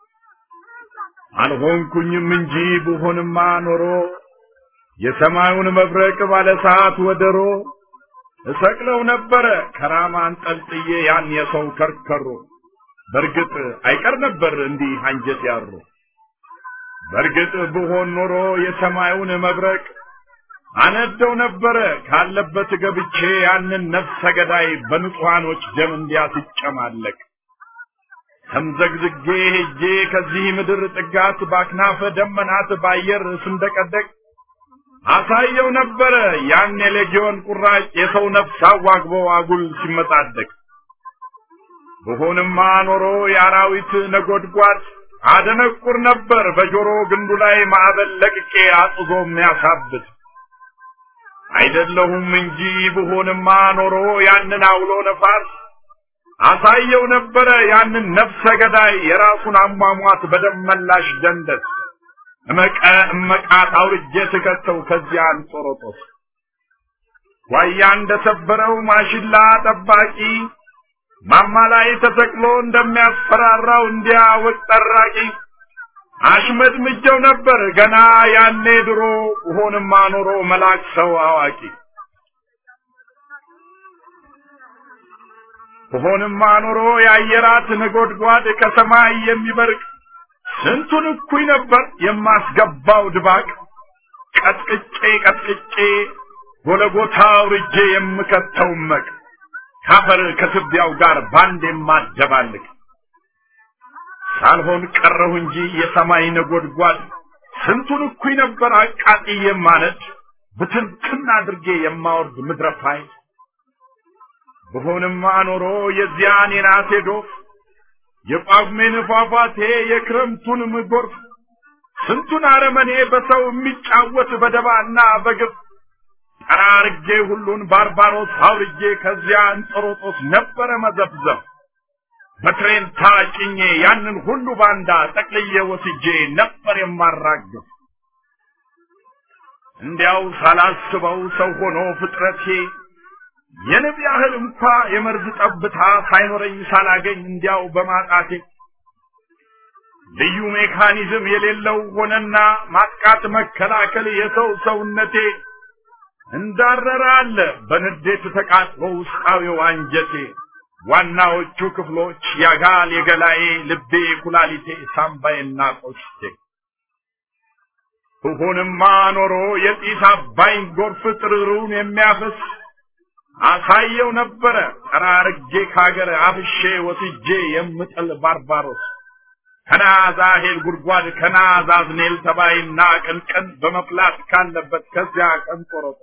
አልሆንኩኝም እንጂ ብሆንማ ኖሮ የሰማዩን መብረቅ ባለ ሰዓት ወደሮ እሰቅለው ነበረ ከራማ አንጠልጥዬ ያን የሰው ከርከሮ በርግጥ አይቀር ነበር እንዲህ አንጀት ያሮ በርግጥ ብሆን ኖሮ የሰማዩን መብረቅ አነደው ነበረ ካለበት ገብቼ ያንን ነፍሰ ገዳይ በንጹሐኖች ደም እንዲያስጨማለቅ ተምዘግዝጌ ሄጄ ከዚህ ምድር ጥጋት ባክናፈ ደመናት ባየር ስንደቀደቅ አሳየው ነበረ ያን የሌጊዮን ቁራጭ የሰው ነፍስ አዋግቦ አጉል ሲመጻደቅ ብሆንማ ኖሮ የአራዊት ነጎድጓድ አደነቁር ነበር በጆሮ ግንዱ ላይ ማዕበል ለቅቄ አጥዞ የሚያሳብት አይደለሁም እንጂ ብሆንማ ኖሮ ያንን አውሎ ነፋስ አሳየው ነበረ ያንን ነፍሰ ገዳይ የራሱን አሟሟት በደመላሽ ደንደስ እመቀ እመቃት አውርጄ ስከተው ከዚያ አንጦሮጦስ ጓያ እንደሰበረው ማሽላ ጠባቂ ማማ ላይ ተሰቅሎ እንደሚያስፈራራው እንዲያ ወቅ ጠራቂ አሽመድምጀው ነበር ገና ያኔ ድሮ ሆንማ ኖሮ መላክ ሰው አዋቂ ሆንማ ኖሮ የአየራት ነጎድጓድ ከሰማይ የሚበርቅ ስንቱን እኩይ ነበር የማስገባው ድባቅ ቀጥቅጬ ቀጥቅጬ ጎለጎታ አውርጄ የምከተው መቅ ካፈር ከትቢያው ጋር ባንድ የማደባልቅ ሳልሆን ቀረሁ እንጂ የሰማይ ነጎድጓድ ስንቱን እኩይ ነበር አቃጥዬ የማነድ ብትንትን አድርጌ የማወርድ ምድረ ፋይል ብሆንማ ኖሮ የዚያን የናቴ ዶፍ የጳጉሜን ፏፏቴ የክረምቱን ጎርፍ ስንቱን አረመኔ በሰው የሚጫወት በደባና በግፍ ጠራርጌ ሁሉን ባርባሮስ አውርጄ ከዚያ እንጦሮጦስ ነበረ መዘብዘብ በትሬን ታጭኜ ያንን ሁሉ ባንዳ ጠቅልዬ ወስጄ ነበር የማራግፍ እንዲያው ሳላስበው ሰው ሆኖ ፍጥረቴ የንብ ያህል እንኳ የመርዝ ጠብታ ሳይኖረኝ ሳላገኝ እንዲያው በማጣቴ ልዩ ሜካኒዝም የሌለው ሆነና ማጥቃት መከላከል የሰው ሰውነቴ እንዳረረ አለ በንዴት ተቃጥሎ ውስጣዊው አንጀቴ ዋናዎቹ ክፍሎች ያጋል የገላዬ ልቤ ኩላሊቴ ሳምባዬና ቆሽቴ ብሆንማ ኖሮ የጢስ አባይን ጎርፍ ጥርሩን የሚያፈስ አሳየው ነበረ ጠራርጌ ካገር አፍሼ ወስጄ የምጥል ባርባሮስ ከናዛሄል ጉድጓድ ከናዛዝኔል ተባይና ቅንቅን በመፍላት ካለበት ከዚያ ቀን ቆረጦ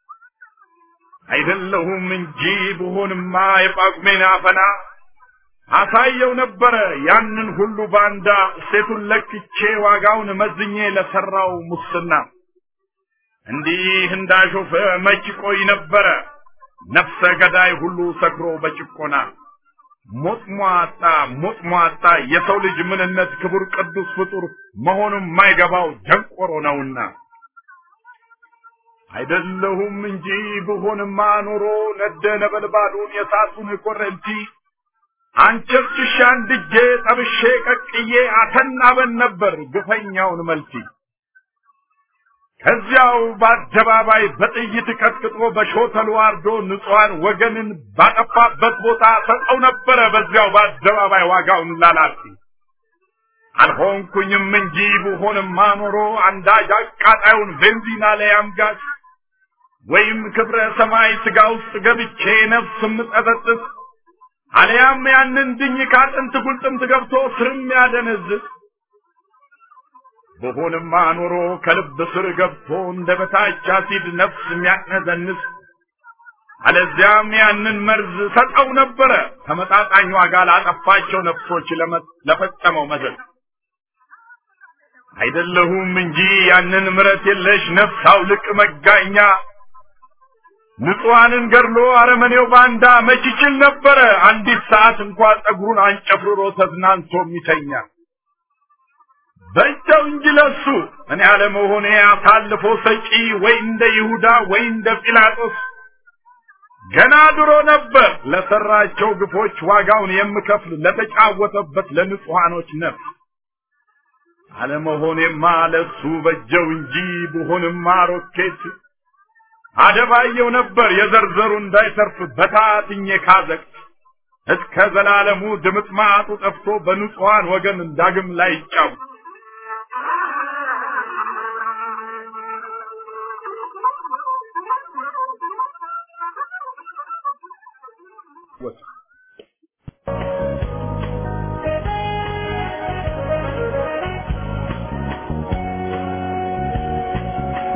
አይደለሁም እንጂ ብሆንማ የጳጉሜን አፈና አሳየው ነበረ ያንን ሁሉ ባንዳ ሴቱን ለክቼ ዋጋውን መዝኜ ለሰራው ሙስና እንዲህ እንዳሾፈ መች ቆይ ነበረ ነፍሰ ገዳይ ሁሉ ሰክሮ በጭቆና ሞጥሟጣ ሞጥሟጣ የሰው ልጅ ምንነት ክቡር ቅዱስ ፍጡር መሆኑን የማይገባው ደንቆሮ ነውና አይደለሁም እንጂ ብሆንማ ኖሮ ነደ ነበልባሉን የሳቱን ኮረንቲ አንቸርችሻ አንድጄ ጠብሼ ቀቅዬ አተናበን ነበር ግፈኛውን መልቲ ከዚያው በአደባባይ በጥይት ቀጥቅጦ በሾተሉ አርዶ ንጹሐን ወገንን ባጠፋበት ቦታ ሰጠው ነበረ በዚያው በአደባባይ ዋጋውን ላላፊ አልሆንኩኝም እንጂ ብሆንማ ኖሮ አንዳጅ አቃጣዩን ቤንዚና ላይ አምጋች ወይም ክብረ ሰማይ ስጋ ውስጥ ገብቼ ነፍስ ምጠጠጥስ አሊያም ያንን ድኝ ካጥንት ጉልጥምት ገብቶ ስርም ያደነዝዝ በሆንማ ኖሮ ከልብ ስር ገብቶ እንደ በታች አሲድ ነፍስ የሚያቅነዘንስ አለዚያም ያንን መርዝ ሰጠው ነበረ ተመጣጣኝ ዋጋ ላጠፋቸው ነፍሶች ለፈጸመው መዘዝ አይደለሁም እንጂ ያንን ምረት የለሽ ነፍስ አውልቅ መጋኛ ንጹሐንን ገድሎ አረመኔው ባንዳ መች ይችል ነበረ አንዲት ሰዓት እንኳ ጸጉሩን አንጨፍርሮ ተዝናንቶ የሚተኛ በእጃው እንጂ ለሱ እኔ አለመሆኔ አሳልፎ ሰጪ ወይ እንደ ይሁዳ ወይ እንደ ጲላጦስ ገና ድሮ ነበር ለሰራቸው ግፎች ዋጋውን የምከፍል ለተጫወተበት ለንጹሐኖች ነፍስ አለመሆኔማ ለሱ በጀው እንጂ ብሆንማ ሮኬት አደባየው ነበር የዘርዘሩ እንዳይተርፍ በታትኜ ካዘቅት እስከ ዘላለሙ ድምጥማጡ ጠፍቶ በንጹሐን ወገን ዳግም ላይ ይጫወት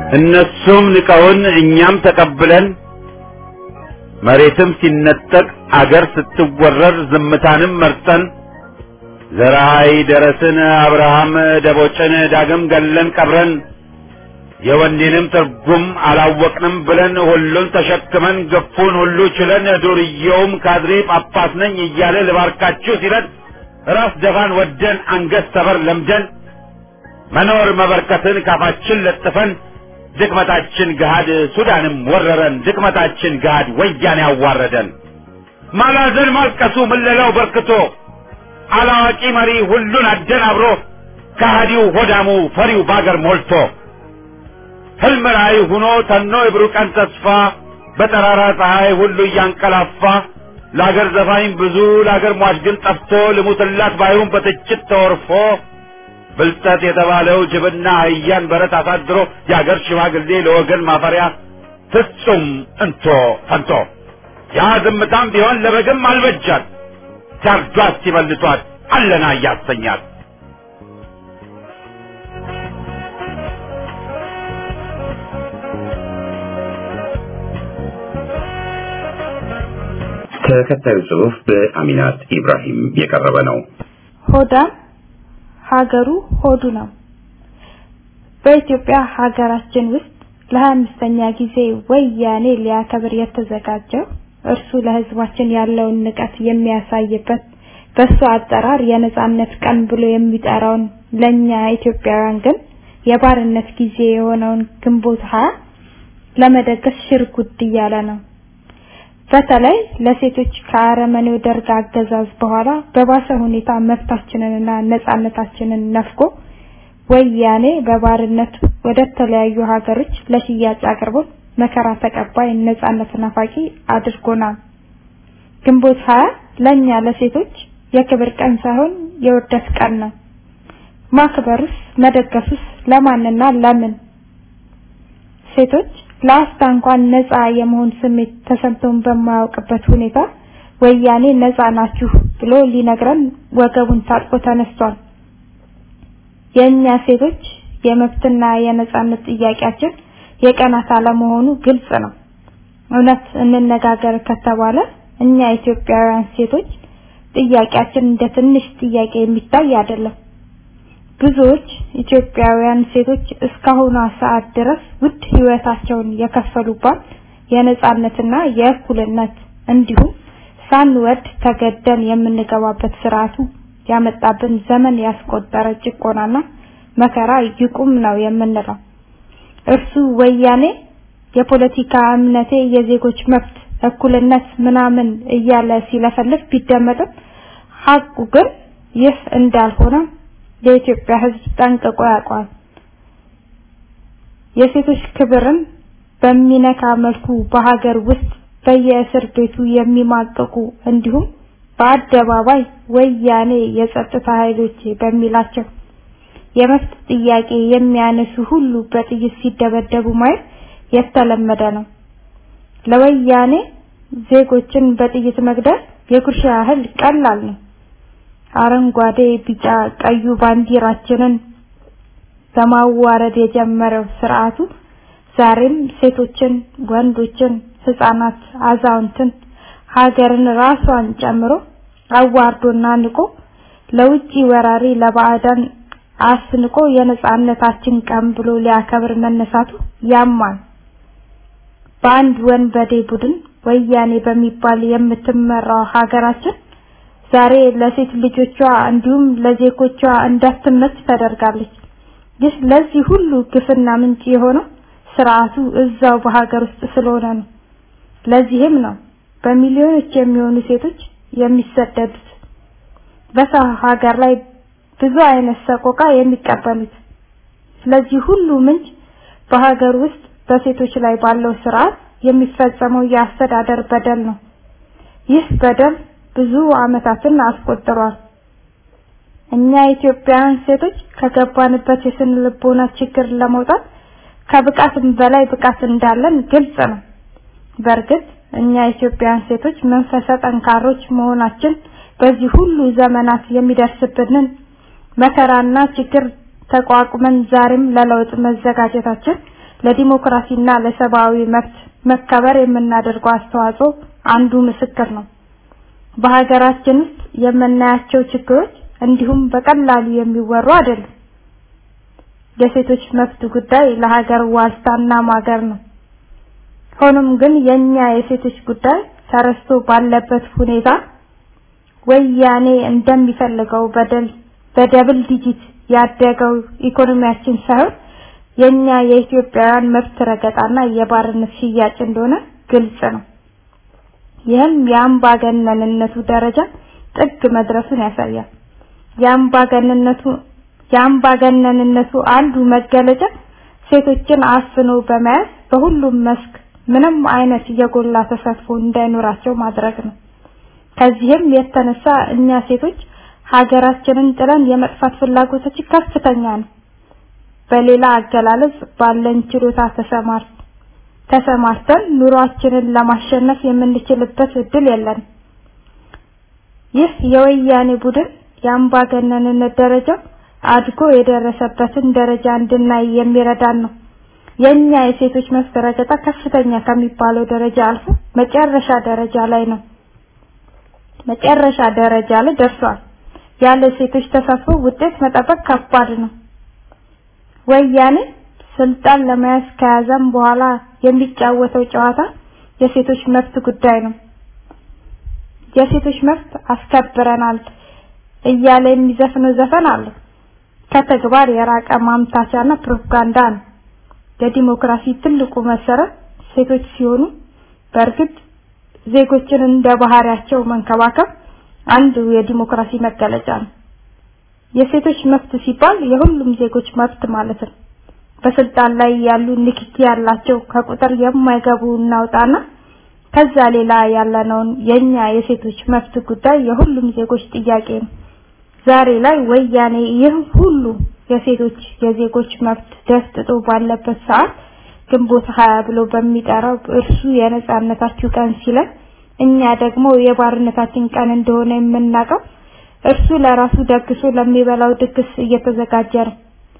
እነሱም ንቀውን እኛም ተቀብለን መሬትም ሲነጠቅ አገር ስትወረር ዝምታንም መርጠን ዘራይ ደረስን አብርሃም ደቦጭን ዳግም ገለን ቀብረን የወንዴንም ትርጉም አላወቅንም ብለን ሁሉን ተሸክመን ገፉን ሁሉ ችለን ዱርዬውም ካድሬ ጳጳስ ነኝ እያለ ልባርካችሁ ሲለን ራስ ደፋን ወደን አንገት ሰበር ለምደን መኖር መበርከትን ካፋችን ለጥፈን ድክመታችን ገሃድ ሱዳንም ወረረን ድክመታችን ገሃድ ወያኔ ያዋረደን ማላዘን ማልቀሱ ምለላው በርክቶ አላዋቂ መሪ ሁሉን አደናብሮ ከሃዲው ሆዳሙ ፈሪው ባገር ሞልቶ ህልም ራእይ ሁኖ ተኖ የብሩህ ቀን ተስፋ በጠራራ ፀሐይ ሁሉ እያንቀላፋ ለአገር ዘፋኝ ብዙ ለአገር ሟች ግን ጠፍቶ ልሙትላት ባይሁን በትችት ተወርፎ ብልጠት የተባለው ጅብና አህያን በረት አሳድሮ የአገር ሽማግሌ ለወገን ማፈሪያ ፍጹም እንቶ ፈንቶ ያ ዝምታም ቢሆን ለበግም አልበጃት ሲያርዷት ሲበልቷት አለና እያሰኛት ተከታዩ ጽሑፍ በአሚናት ኢብራሂም የቀረበ ነው። ሆዳም ሀገሩ ሆዱ ነው። በኢትዮጵያ ሀገራችን ውስጥ ለሀያ አምስተኛ ጊዜ ወያኔ ሊያከብር የተዘጋጀው እርሱ ለሕዝባችን ያለውን ንቀት የሚያሳይበት በሱ አጠራር የነጻነት ቀን ብሎ የሚጠራውን ለኛ ኢትዮጵያውያን ግን የባርነት ጊዜ የሆነውን ግንቦት ሀያ ለመደገስ ሽርጉድ እያለ ነው። በተለይ ለሴቶች ከአረመኔው ደርግ አገዛዝ በኋላ በባሰ ሁኔታ መብታችንንና ነጻነታችንን ነፍጎ ወያኔ በባርነት ወደ ተለያዩ ሀገሮች ለሽያጭ አቅርቦ መከራ ተቀባይ ነጻነት ናፋቂ አድርጎናል። ግንቦት ሀያ ለኛ ለሴቶች የክብር ቀን ሳይሆን የውርደት ቀን ነው። ማክበሩስ መደገሱስ ለማንና ለምን? ሴቶች ለአፍታ እንኳን ነፃ የመሆን ስሜት ተሰምቶን በማያውቅበት ሁኔታ ወያኔ ነፃ ናችሁ ብሎ ሊነግረን ወገቡን ታጥቆ ተነስቷል። የእኛ ሴቶች የመብትና የነጻነት ጥያቄያችን የቀናት አለመሆኑ ግልጽ ነው። እውነት እንነጋገር ከተባለ እኛ ኢትዮጵያውያን ሴቶች ጥያቄያችን እንደ ትንሽ ጥያቄ የሚታይ አይደለም። ብዙዎች ኢትዮጵያውያን ሴቶች እስካሁኗ ሰዓት ድረስ ውድ ህይወታቸውን የከፈሉባት የነጻነትና የእኩልነት እንዲሁም ሳንወድ ተገደን የምንገባበት ስርዓቱ ያመጣብን ዘመን ያስቆጠረ ጭቆናና መከራ ይቁም ነው የምንለው። እርሱ ወያኔ የፖለቲካ እምነቴ የዜጎች መብት እኩልነት ምናምን እያለ ሲለፈልፍ ቢደመጥም ሀቁ ግን ይህ እንዳልሆነ የኢትዮጵያ ሕዝብ ጠንቅቆ ያውቀዋል። የሴቶች ክብርን በሚነካ መልኩ በሀገር ውስጥ በየእስር ቤቱ የሚማቀቁ እንዲሁም በአደባባይ ወያኔ የጸጥታ ኃይሎች በሚላቸው የመብት ጥያቄ የሚያነሱ ሁሉ በጥይት ሲደበደቡ ማየት የተለመደ ነው። ለወያኔ ዜጎችን በጥይት መግደል የጉርሻ ያህል ቀላል ነው። አረንጓዴ፣ ቢጫ፣ ቀዩ ባንዲራችንን በማዋረድ የጀመረው ስርዓቱ ዛሬም ሴቶችን፣ ወንዶችን፣ ህፃናት፣ አዛውንትን ሀገርን ራሷን ጨምሮ አዋርዶና ንቆ ለውጪ ወራሪ ለባዕዳን አስንቆ የነጻነታችን ቀን ብሎ ሊያከብር መነሳቱ ያማል። በአንድ ወንበዴ ቡድን ወያኔ በሚባል የምትመራው ሀገራችን ዛሬ ለሴት ልጆቿ እንዲሁም ለዜጎቿ እንዳትመች ተደርጋለች። ይህ ለዚህ ሁሉ ግፍና ምንጭ የሆነው ስርዓቱ እዛው በሀገር ውስጥ ስለሆነ ነው። ለዚህም ነው በሚሊዮኖች የሚሆኑ ሴቶች የሚሰደዱት በሰው ሀገር ላይ ብዙ አይነት ሰቆቃ የሚቀበሉት። ስለዚህ ሁሉ ምንጭ በሀገር ውስጥ በሴቶች ላይ ባለው ስርዓት የሚፈጸመው የአስተዳደር በደል ነው። ይህ በደል ብዙ አመታትን አስቆጥሯል። እኛ ኢትዮጵያውያን ሴቶች ከገባንበት የስነ ልቦና ችግር ለመውጣት ከብቃትም በላይ ብቃት እንዳለን ግልጽ ነው። በእርግጥ እኛ ኢትዮጵያውያን ሴቶች መንፈሰ ጠንካሮች መሆናችን በዚህ ሁሉ ዘመናት የሚደርስብንን መከራና ችግር ተቋቁመን ዛሬም ለለውጥ መዘጋጀታችን ለዲሞክራሲና ለሰብአዊ መብት መከበር የምናደርገው አስተዋጽኦ አንዱ ምስክር ነው። በሀገራችን ውስጥ የምናያቸው ችግሮች እንዲሁም በቀላሉ የሚወሩ አይደሉም። የሴቶች መብት ጉዳይ ለሀገር ዋልታና ማገር ነው። ሆኖም ግን የኛ የሴቶች ጉዳይ ተረስቶ ባለበት ሁኔታ ወያኔ እንደሚፈልገው በደል በደብል ዲጂት ያደገው ኢኮኖሚያችን ሳይሆን የኛ የኢትዮጵያውያን መብት ረገጣና የባርነት ሽያጭ እንደሆነ ግልጽ ነው። ይህም የአምባገነንነቱ ደረጃ ጥግ መድረሱን ያሳያል። የአምባገነንነቱ የአምባገነንነቱ አንዱ መገለጫ ሴቶችን አፍኖ በመያዝ በሁሉም መስክ ምንም አይነት የጎላ ተሳትፎ እንዳይኖራቸው ማድረግ ነው። ከዚህም የተነሳ እኛ ሴቶች ሀገራችንን ጥለን የመጥፋት ፍላጎታችን ከፍተኛ ነው። በሌላ አገላለጽ ባለን ችሎታ ተሰማር ተሰማርተን ኑሯችንን ለማሸነፍ የምንችልበት እድል የለን። ይህ የወያኔ ቡድን የአምባገነንነት ደረጃ አድጎ የደረሰበትን ደረጃ እንድናይ የሚረዳን ነው። የኛ የሴቶች መብት ረገጣ ከፍተኛ ከሚባለው ደረጃ አልፎ መጨረሻ ደረጃ ላይ ነው። መጨረሻ ደረጃ ላይ ደርሷል። ያለ ሴቶች ተሳትፎ ውጤት መጠበቅ ከባድ ነው። ወያኔ ስልጣን ለመያዝ ከያዘም በኋላ የሚጫወተው ጨዋታ የሴቶች መብት ጉዳይ ነው። የሴቶች መብት አስከብረናል እያለ የሚዘፍነው ዘፈን አለ። ከተግባር የራቀ ማምታቻና ፕሮፓጋንዳ ነው። የዲሞክራሲ ትልቁ መሰረት ሴቶች ሲሆኑ በእርግጥ ዜጎችን እንደ ባህሪያቸው መንከባከብ አንዱ የዲሞክራሲ መገለጫ ነው። የሴቶች መብት ሲባል የሁሉም ዜጎች መብት ማለት ነው። በስልጣን ላይ ያሉ ንክኪ ያላቸው ከቁጥር የማይገቡ እናውጣና ከዛ ሌላ ያለነውን የኛ የሴቶች መብት ጉዳይ የሁሉም ዜጎች ጥያቄ ነው። ዛሬ ላይ ወያኔ ይህ ሁሉ የሴቶች የዜጎች መብት ደፍጥጦ ባለበት ሰዓት ግንቦት ሀያ ብሎ በሚጠራው እርሱ የነጻነታችሁ ቀን ሲለን እኛ ደግሞ የባርነታችን ቀን እንደሆነ የምናውቀው እርሱ ለራሱ ደግሶ ለሚበላው ድግስ እየተዘጋጀ ነው።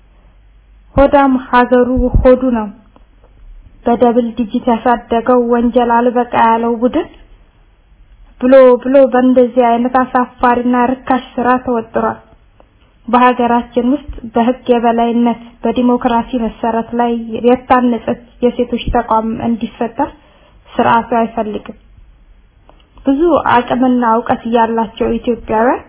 ሆዳም ሀገሩ ሆዱ ነው። በደብል ዲጂት ያሳደገው ወንጀል አልበቃ ያለው ቡድን ብሎ ብሎ በእንደዚህ አይነት አሳፋሪና ርካሽ ስራ ተወጥሯል። በሀገራችን ውስጥ በህግ የበላይነት በዲሞክራሲ መሰረት ላይ የታነጸች የሴቶች ተቋም እንዲፈጠር ስርዓቱ አይፈልግም። ብዙ አቅምና እውቀት ያላቸው ኢትዮጵያውያን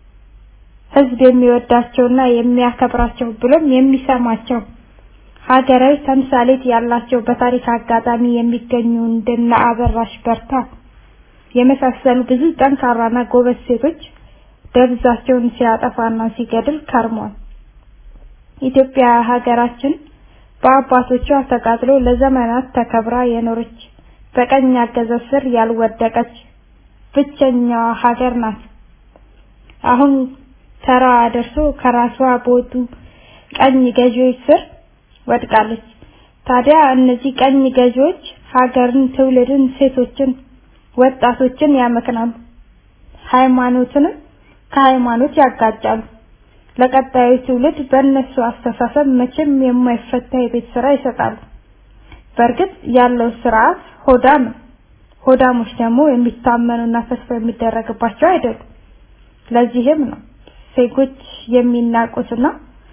ህዝብ የሚወዳቸውና የሚያከብራቸው ብሎም የሚሰማቸው ሀገራዊ ተምሳሌት ያላቸው በታሪክ አጋጣሚ የሚገኙ እንደነ አበራሽ በርታ የመሳሰሉ ብዙ ጠንካራና ጎበዝ ሴቶች ደብዛቸውን ሲያጠፋና ሲገድል ከርሟል። ኢትዮጵያ ሀገራችን በአባቶቿ ተቃጥሎ ለዘመናት ተከብራ የኖረች በቀኝ አገዛዝ ስር ያልወደቀች ብቸኛዋ ሀገር ናት። አሁን ተራ ደርሶ ከራሷ በወጡ ቀኝ ገዢዎች ስር ወድቃለች። ታዲያ እነዚህ ቀኝ ገዢዎች ሀገርን፣ ትውልድን፣ ሴቶችን፣ ወጣቶችን ያመክናሉ። ሃይማኖትንም ከሃይማኖት ያጋጫሉ። ለቀጣዩ ትውልድ በእነሱ አስተሳሰብ መቼም የማይፈታ የቤት ስራ ይሰጣሉ። በእርግጥ ያለው ስርዓት ሆዳም ነው። ሆዳሞች ደግሞ የሚታመኑና ተስፋ የሚደረግባቸው አይደሉም። ለዚህም ነው ዜጎች የሚናቁትና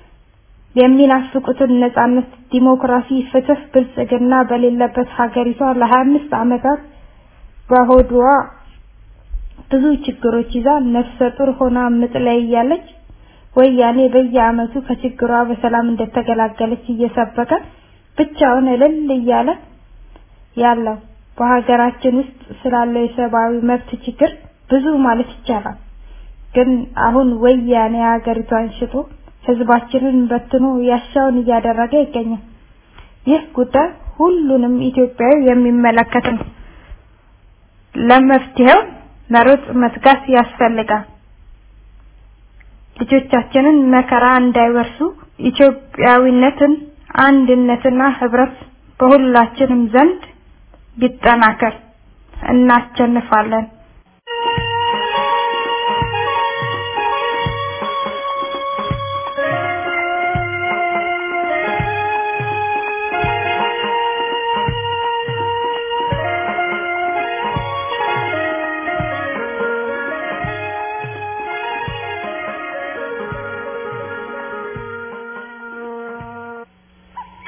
የሚናፍቁትን ነጻነት፣ ዲሞክራሲ፣ ፍትህ፣ ብልጽግና በሌለበት ሀገሪቷ ለ25 ዓመታት በሆድዋ ብዙ ችግሮች ይዛ ነፍሰ ጡር ሆና ምጥ ላይ እያለች ወያኔ በየአመቱ ከችግሯ በሰላም እንደተገላገለች እየሰበከ ብቻውን እልል እያለ ያለው በሀገራችን ውስጥ ስላለው የሰብአዊ መብት ችግር ብዙ ማለት ይቻላል። ግን አሁን ወያኔ ሀገሪቷን ሽጦ ህዝባችንን በትኖ ያሻውን እያደረገ ይገኛል። ይህ ጉዳይ ሁሉንም ኢትዮጵያዊ የሚመለከት ነው። ለመፍትሄው መሮጥ መትጋት ያስፈልጋል። ልጆቻችንን መከራ እንዳይወርሱ ኢትዮጵያዊነትን፣ አንድነትና ህብረት በሁላችንም ዘንድ ይጠናከር። እናቸንፋለን።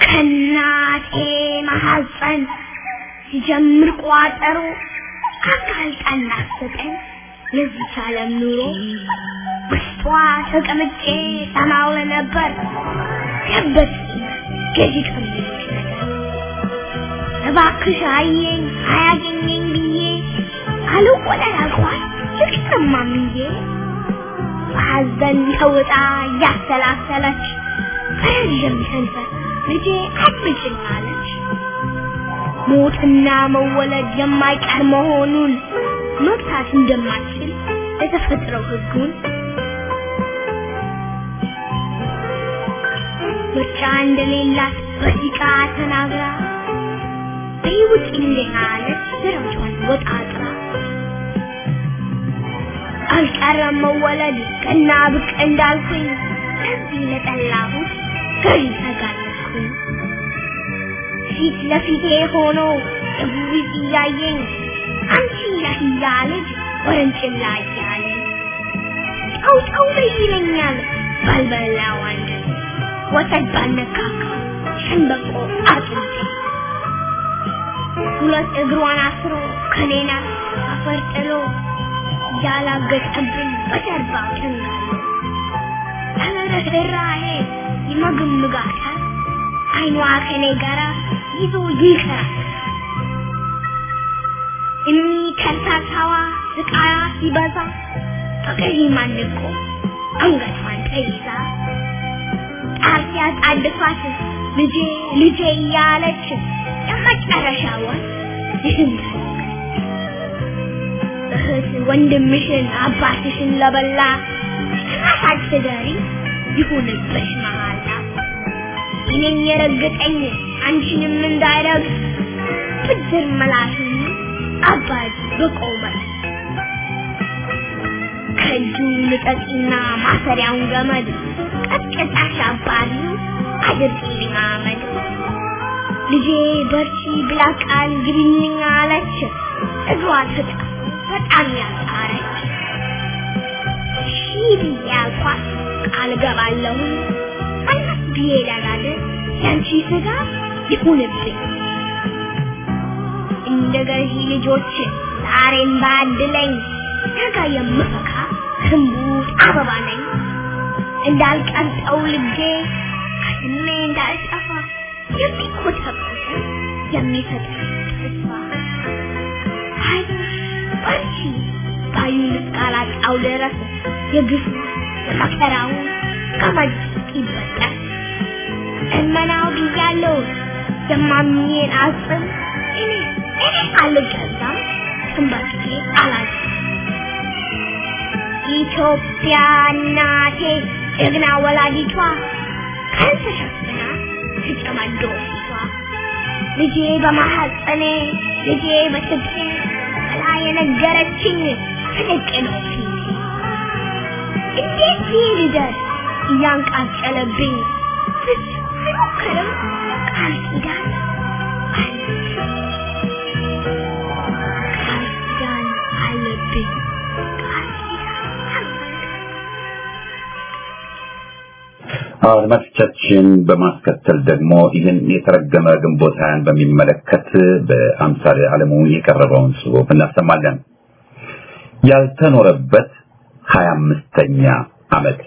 ከናቴ ማሐፀን ሲጀምር ቋጠሮ አጋልጣን ናፍቀኝ የዚች ዓለም ኑሮ ውስጧ ተቀምጬ ሰማው ነበር ገበት ገዢ ከሚሉት ነገር እባክሽ አየኝ አያገኘኝ ብዬ አልቆጠር አልኳት ልቅሰማምዬ በሐዘን ተውጣ እያሰላሰለች በረዥም ሰንፈር ልጄ አድምጭኝ አለች። ሞትና መወለድ የማይቀር መሆኑን መግታት እንደማትችል የተፈጥረው ሕጉን ምርጫ እንደሌላት በሲቃ ተናግራ በሕይወት እንደናለች ደረጃዋን ወጣጥራ አልቀረም መወለድ ቀና ብቅ እንዳልኩኝ እዚህ ለጠላሁት ገዢ ተጋለጥኩኝ። ፊት ለፊቴ ሆኖ እቡቢት እያየኝ አንቺ ነህ እያለች ወረንጭላ እያለኝ ጨው ጨው በይ ይለኛል ባልበላው አንጀቴ ወተት ባልነካካ ሸንበቆ አጥንቴ ሁለት እግሯን አስሮ ከኔና አፈር ጥሎ ያላገጠብን በጀርባው ቸንጋሎ ተረራሄ ይመግምጋታል አይኗ ከኔ ጋራ ይዞ ይከራል እኒ ከርታታዋ ስቃያ ሲበዛ በገዢ ማንቆ አንገቷን ተይዛ ጣር ሲያጣድፋት ልጄ ልጄ እያለች የመጨረሻዋን ይህን እህት ወንድምሽን አባትሽን ለበላ ራሳች ትደሪ ይሁንብሽ መሃላ እኔን የረገጠኝ አንቺንም እንዳይረግጥ ብድር መላሽን አባጅ በቆመት ከእጁ ልቀቂና ማሰሪያውን ገመድ ቀጥቅጣሽ አባሪ አድርጊልኝ አመድ ልጄ በርቺ ብላ ቃል ግቢልኝ አለች እግሯ ተጣ በጣም ያጣረች ሺህ ብዬ አልኳት ቃል ገባለሁ አላት ብዬ ላላለ ያንቺ ስጋ ይሁንብኝ እንደ ገዢ ልጆች ዛሬም ባድለኝ ነገ የምፈካ ክንቡት አበባ ነኝ እንዳልቀልጠው ልጄ ከስሜ እንዳልጠፋ የሚኮተኩት የሚሰጥ ተስፋ አይዞሽ በርቺ ባዩን እስካላጣው ድረስ የግፉ የመከራው ገመድ ይበጠስ እመናው ብያለሁ የማምኜን አጽም እኔ እኔ አልገዛም ትንበርክኬ አላዝም ኢትዮጵያ እናቴ ጀግና ወላዲቷ ካልተሸፍና ትጨማዶ ፊቷ ልጄ በማሐፀኔ ልጄ በትቤ ብላ የነገረችኝ ትልቅ ነው ፊቴ እንዴት ይህ ልደርስ እያንቃጨለብኝ ብዙ አይሞክርም ቃል ኪዳን አለብኝ ቃል ኪዳን አለብኝ ቃል ኪዳን አለብኝ አድማጮቻችን በማስከተል ደግሞ ይህን የተረገመ ግንቦት ሀያን በሚመለከት በአምሳሌ አለሙ የቀረበውን ጽሑፍ እናሰማለን። ያልተኖረበት ሀያ አምስተኛ ዓመት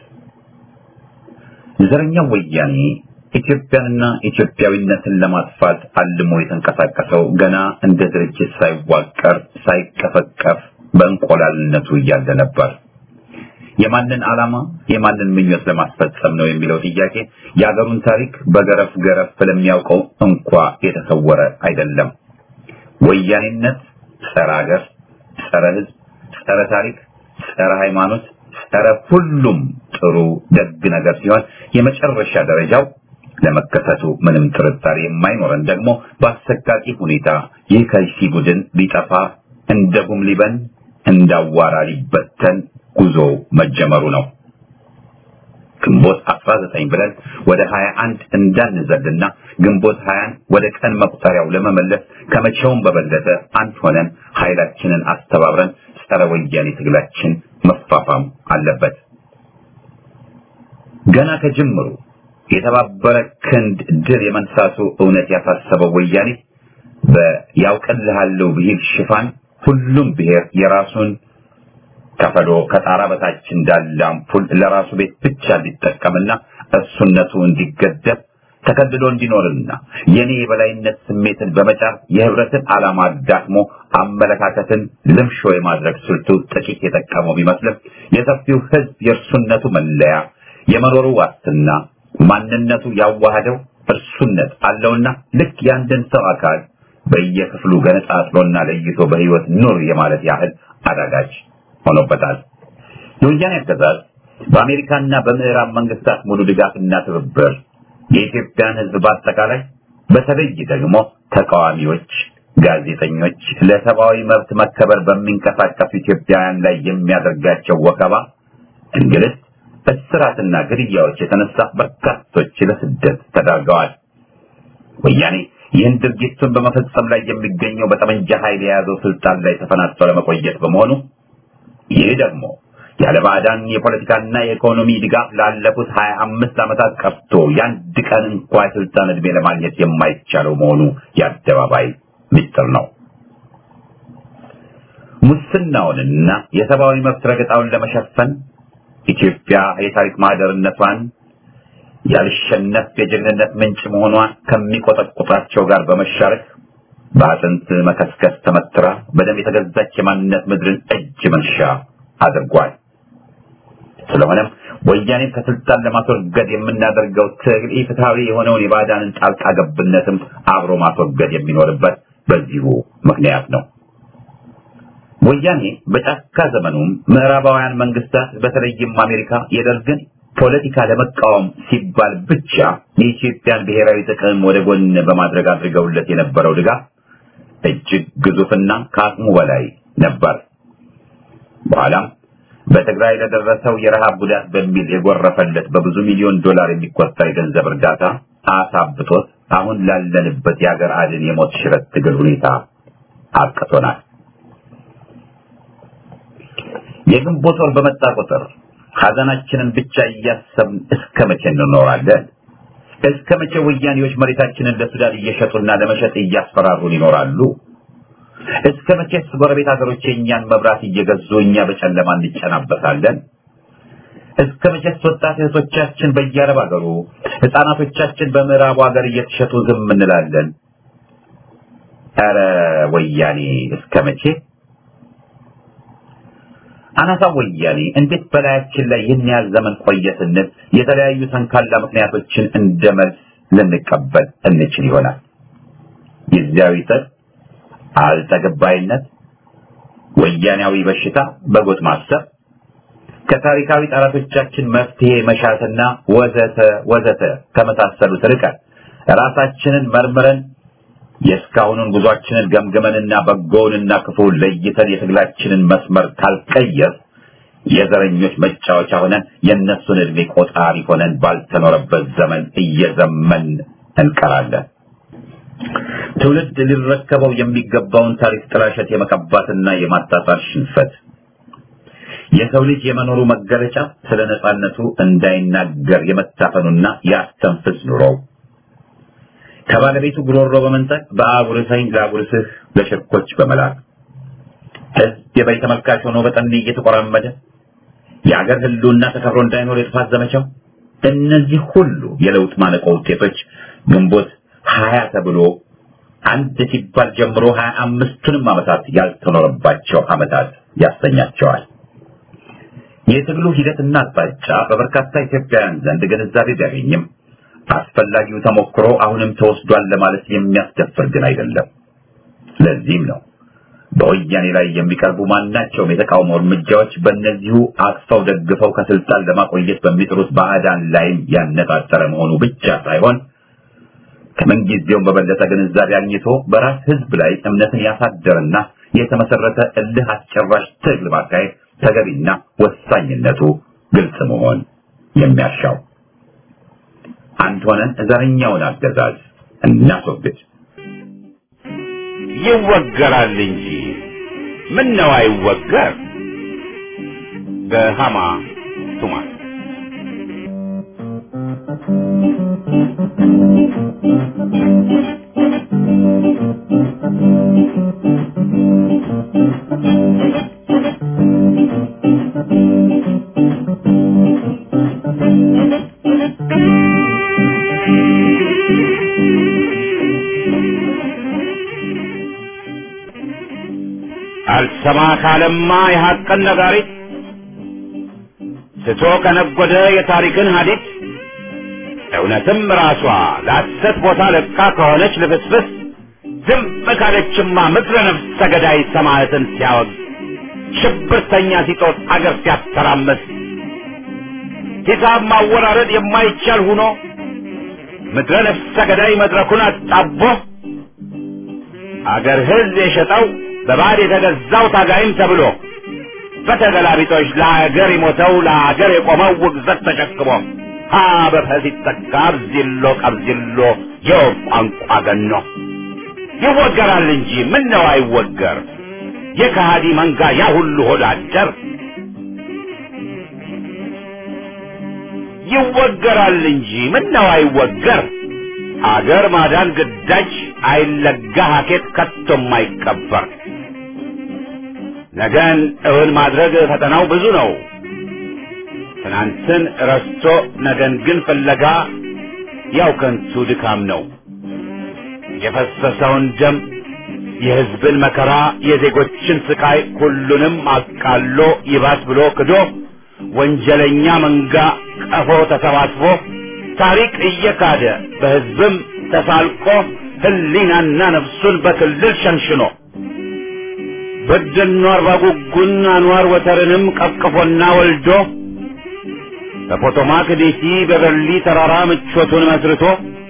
የዘረኛው ወያኔ ኢትዮጵያንና ኢትዮጵያዊነትን ለማጥፋት አልሞ የተንቀሳቀሰው ገና እንደ ድርጅት ሳይዋቀር ሳይቀፈቀፍ በእንቆላልነቱ እያለ ነበር። የማንን ዓላማ የማንን ምኞት ለማስፈጸም ነው የሚለው ጥያቄ የአገሩን ታሪክ በገረፍ ገረፍ ለሚያውቀው እንኳ የተሰወረ አይደለም። ወያኔነት ጸረ ሀገር፣ ጸረ ሕዝብ፣ ጸረ ታሪክ፣ ጸረ ሃይማኖት፣ ጸረ ሁሉም ጥሩ ደግ ነገር ሲሆን የመጨረሻ ደረጃው ለመከሰቱ ምንም ጥርጣሬ የማይኖረን ደግሞ በአሰቃቂ ሁኔታ ይህ ከይሲ ቡድን ሊጠፋ እንደ ጉም ሊበን እንዳዋራ ሊበተን ጉዞ መጀመሩ ነው። ግንቦት 19 ብለን ወደ 21 እንዳንዘልና ግንቦት 20 ወደ ቀን መቁጠሪያው ለመመለስ ከመቼውም በበለጠ አንድ ሆነን ኃይላችንን አስተባብረን ጸረ ወያኔ ትግላችን መፋፋም አለበት። ገና ከጅምሩ የተባበረ ክንድ ድል የመንሳቱ እውነት ያሳሰበው ወያኔ በያውቅልሃለሁ ብሂል ሽፋን ሁሉም ብሔር የራሱን ከፈሎ ከጣራ በታች እንዳለ አምፑል ለራሱ ቤት ብቻ እንዲጠቀምና እሱነቱ እንዲገደብ ተከልሎ እንዲኖርና የኔ የበላይነት ስሜትን በመጫር የህብረትን ዓላማ አዳክሞ አመለካከትን ልምሾ የማድረግ ስልቱ ጥቂት የጠቀመው ቢመስልም የሰፊው ህዝብ የእርሱነቱ መለያ የመኖሩ ዋስትና ማንነቱ ያዋህደው እርሱነት አለውና ልክ የአንድን ሰው አካል በየክፍሉ ገነጣጥሎና ለይቶ በህይወት ኑር የማለት ያህል አዳጋች ሆኖበታል። የወያኔ አገዛዝ በአሜሪካና በምዕራብ መንግስታት ሙሉ ድጋፍና ትብብር የኢትዮጵያን ህዝብ በአጠቃላይ በተለይ ደግሞ ተቃዋሚዎች፣ ጋዜጠኞች፣ ለሰብአዊ መብት መከበር በሚንቀሳቀሱ ኢትዮጵያውያን ላይ የሚያደርጋቸው ወከባ፣ እንግልት፣ እስራትና ግድያዎች የተነሳ በርካቶች ለስደት ተዳርገዋል። ወያኔ ይህን ድርጊቱን በመፈጸም ላይ የሚገኘው በጠመንጃ ኃይል የያዘው ስልጣን ላይ ተፈናጥቶ ለመቆየት በመሆኑ ይህ ደግሞ ያለ ባዕዳን የፖለቲካና የኢኮኖሚ ድጋፍ ላለፉት ሀያ አምስት ዓመታት ቀርቶ የአንድ ቀን እንኳ የስልጣን ዕድሜ ለማግኘት የማይቻለው መሆኑ የአደባባይ ምስጢር ነው። ሙስናውንና የሰብአዊ መብት ረገጣውን ለመሸፈን ኢትዮጵያ የታሪክ ማህደርነቷን ያልሸነፍ የጀግንነት ምንጭ መሆኗን ከሚቆጠቁጣቸው ጋር በመሻረክ በአጥንት መከስከስ ተመትራ በደም የተገዛች የማንነት ምድርን እጅ መንሻ አድርጓል። ስለሆነም ወያኔን ከስልጣን ለማስወገድ የምናደርገው ትግል ኢፍትሐዊ የሆነውን የባዕዳንን ጣልቃ ገብነትም አብሮ ማስወገድ የሚኖርበት በዚሁ ምክንያት ነው። ወያኔ በጫካ ዘመኑም ምዕራባውያን መንግስታት በተለይም አሜሪካ የደርግን ፖለቲካ ለመቃወም ሲባል ብቻ የኢትዮጵያን ብሔራዊ ጥቅም ወደ ጎን በማድረግ አድርገውለት የነበረው ድጋፍ እጅግ ግዙፍና ከአቅሙ በላይ ነበር። በኋላም በትግራይ ለደረሰው የረሃብ ጉዳት በሚል የጎረፈለት በብዙ ሚሊዮን ዶላር የሚቆጠር የገንዘብ እርዳታ አሳብቶት አሁን ላለንበት የሀገር አድን የሞት ሽረት ትግል ሁኔታ አቅቶናል። የግንቦት ወር በመጣ ቁጥር ሐዘናችንን ብቻ እያሰብን እስከ መቼ እንኖራለን? እስከ መቼ ወያኔዎች መሬታችንን ለሱዳን እየሸጡና ለመሸጥ እያስፈራሩን ይኖራሉ? እስከ መቼስ ጎረቤት ሀገሮች የእኛን መብራት እየገዙ እኛ በጨለማ እንጨናበታለን? እስከ መቼስ ወጣት እህቶቻችን በየአረብ ሀገሩ፣ ህፃናቶቻችን በምዕራቡ ሀገር እየተሸጡ ዝም እንላለን? ኧረ ወያኔ እስከ መቼ? አናሳ ወያኔ እንዴት በላያችን ላይ ይህን ያህል ዘመን ቆየ ስንል የተለያዩ ተንካላ ምክንያቶችን እንደ መልስ ልንቀበል እንችል ይሆናል። ጊዜያዊ ጥጥ፣ አልጠግባይነት፣ ወያኔያዊ በሽታ፣ በጎጥ ማሰብ፣ ከታሪካዊ ጠላቶቻችን መፍትሄ መሻትና ወዘተ ወዘተ ከመሳሰሉት ርቀን ራሳችንን መርምረን የእስካሁኑን ጉዟችንን ገምግመንና በጎውንና ክፉውን ለይተን የትግላችንን መስመር ካልቀየር የዘረኞች መጫወቻ ሆነን የእነሱን ዕድሜ ቆጣሪ ሆነን ባልተኖረበት ዘመን እየዘመን እንቀራለን። ትውልድ ሊረከበው የሚገባውን ታሪክ ጥላሸት የመቀባትና የማጣጣር ሽንፈት የሰው ልጅ የመኖሩ መገለጫ ስለ ነጻነቱ እንዳይናገር የመታፈኑና የአስተንፍስ ኑሮው ከባለቤቱ ጉሮሮ በመንጠቅ በአጉርሰኝ ላጉርስህ ለሽርኮች በመላክ ህዝብ የበይ ተመልካች ሆኖ በጠኔ እየተቆራመደ የአገር ህልውና ተከብሮ እንዳይኖር የጥፋት ዘመቻው እነዚህ ሁሉ የለውጥ ማነቆ ውጤቶች ግንቦት ሀያ ተብሎ አንድ ሲባል ጀምሮ ሀያ አምስቱንም ዓመታት ያልተኖረባቸው ዓመታት ያሰኛቸዋል። የትግሉ ሂደትና አቅጣጫ በበርካታ ኢትዮጵያውያን ዘንድ ግንዛቤ ቢያገኝም አስፈላጊው ተሞክሮ አሁንም ተወስዷል ለማለት የሚያስደፍር ግን አይደለም። ለዚህም ነው በወያኔ ላይ የሚቀርቡ ማናቸውም የተቃውሞ እርምጃዎች በእነዚሁ አቅፈው ደግፈው ከስልጣን ለማቆየት በሚጥሩት ባዕዳን ላይም ያነጣጠረ መሆኑ ብቻ ሳይሆን ከምንጊዜውም በበለጠ ግንዛቤ አግኝቶ በራስ ህዝብ ላይ እምነትን ያሳደረና የተመሰረተ እልህ አስጨራሽ ትግል ማካሄድ ተገቢና ወሳኝነቱ ግልጽ መሆን የሚያሻው አንድ ሆነን ዘረኛውን አገዛዝ እናስወግድ። ይወገራል እንጂ ምን ነው አይወገር? በሃማ ቱማ አልሰማ ካለማ የሐቅን ነጋሪት ስቶ ከነጎደ የታሪክን ሀዲድ እውነትም ራሷ ለሐሰት ቦታ ለቃ ከሆነች ልፍስፍስ ዝም ካለችማ ምድረ ነፍሰ ገዳይ ሰማዕትን ሲያወግ ሽብርተኛ ሲጦት አገር ሲያተራመስ ሂሳብ ማወራረድ የማይቻል ሁኖ ምድረ ነፍሰ ገዳይ መድረኩን አጣቦ አገር ሕዝብ የሸጠው በባዕድ የተገዛው ታጋይም ተብሎ በተገላቢጦች ለአገር የሞተው ለአገር የቆመው ውግዘት ተሸክሞ ሀ በፈ ሲተካ አብዚሎ ቀብዚሎ የወፍ ቋንቋ ገኖ ይወገራል እንጂ ምን ነው አይወገር የከሃዲ መንጋ ያ ሁሉ ሆድ አደር ይወገራል እንጂ ምን ነው አይወገር አገር ማዳን ግዳጅ አይለጋ ሀኬት ከቶም አይቀበር ነገን እውን ማድረግ ፈተናው ብዙ ነው ትናንትን ረስቶ ነገን ግን ፍለጋ ያው ከንቱ ድካም ነው የፈሰሰውን ደም የሕዝብን መከራ የዜጎችን ስቃይ ሁሉንም አቃሎ ይባስ ብሎ ክዶ ወንጀለኛ መንጋ ቀፎ ተሰባስቦ ታሪክ እየካደ በሕዝብም ተሳልቆ ሕሊናና ነፍሱን በክልል ሸንሽኖ በደኖ አርባ ጉጉን አንዋር ወተርንም ቀቅፎና ወልዶ በፖቶማክ ዴሲ በበርሊ ተራራ ምቾቱን መስርቶ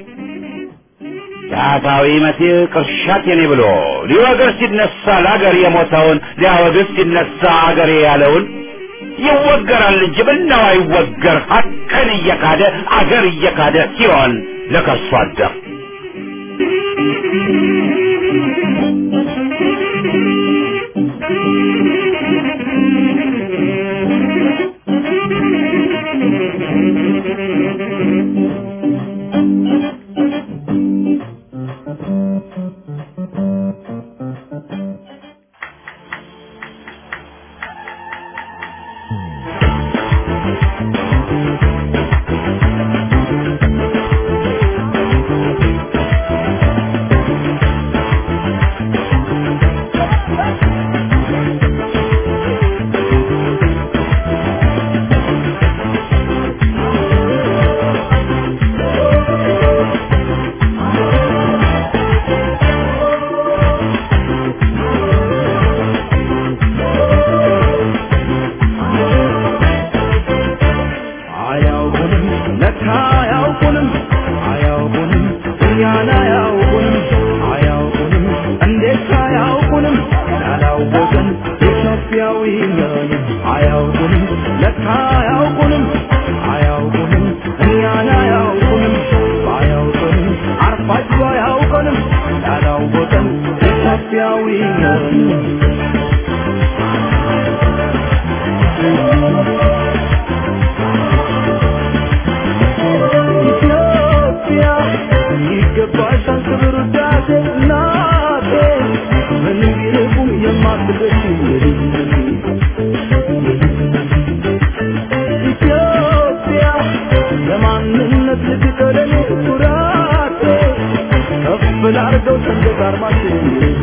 ዳታዊ መሲህ ቅርሻት የኔ ብሎ ሊወግር ሲነሳ ለአገር የሞተውን ሊያወግዝ ሲነሳ አገሬ ያለውን ይወገራል እንጂ ምነው አይወገር ሀቅን እየካደ አገር እየካደ ሲሆን ለከርሶ አደር አያውቁንም ለካ አያውቁንም አያውቁንም እኛን አያውቁንም አያውቁንም እንዴት አያውቁንም ያላወቅን ኢትዮጵያዊ ነን አያውቁንም ለካ አያውቁንም አያውቁንም እኛን አያውቁንም አያውቁንም አርፋችሁ አያውቁንም ያላወቅን ኢትዮጵያዊ ነን ኢትዮጵያ ይገባሻል ክብር ውዳሴ እናቴ ምንም ቢርቁም የማትደርሺ ኢትዮጵያ ለማንነት ልትቀደም ኩራቴ ከፍ ላርገው ሰንደቅ ዓርማችን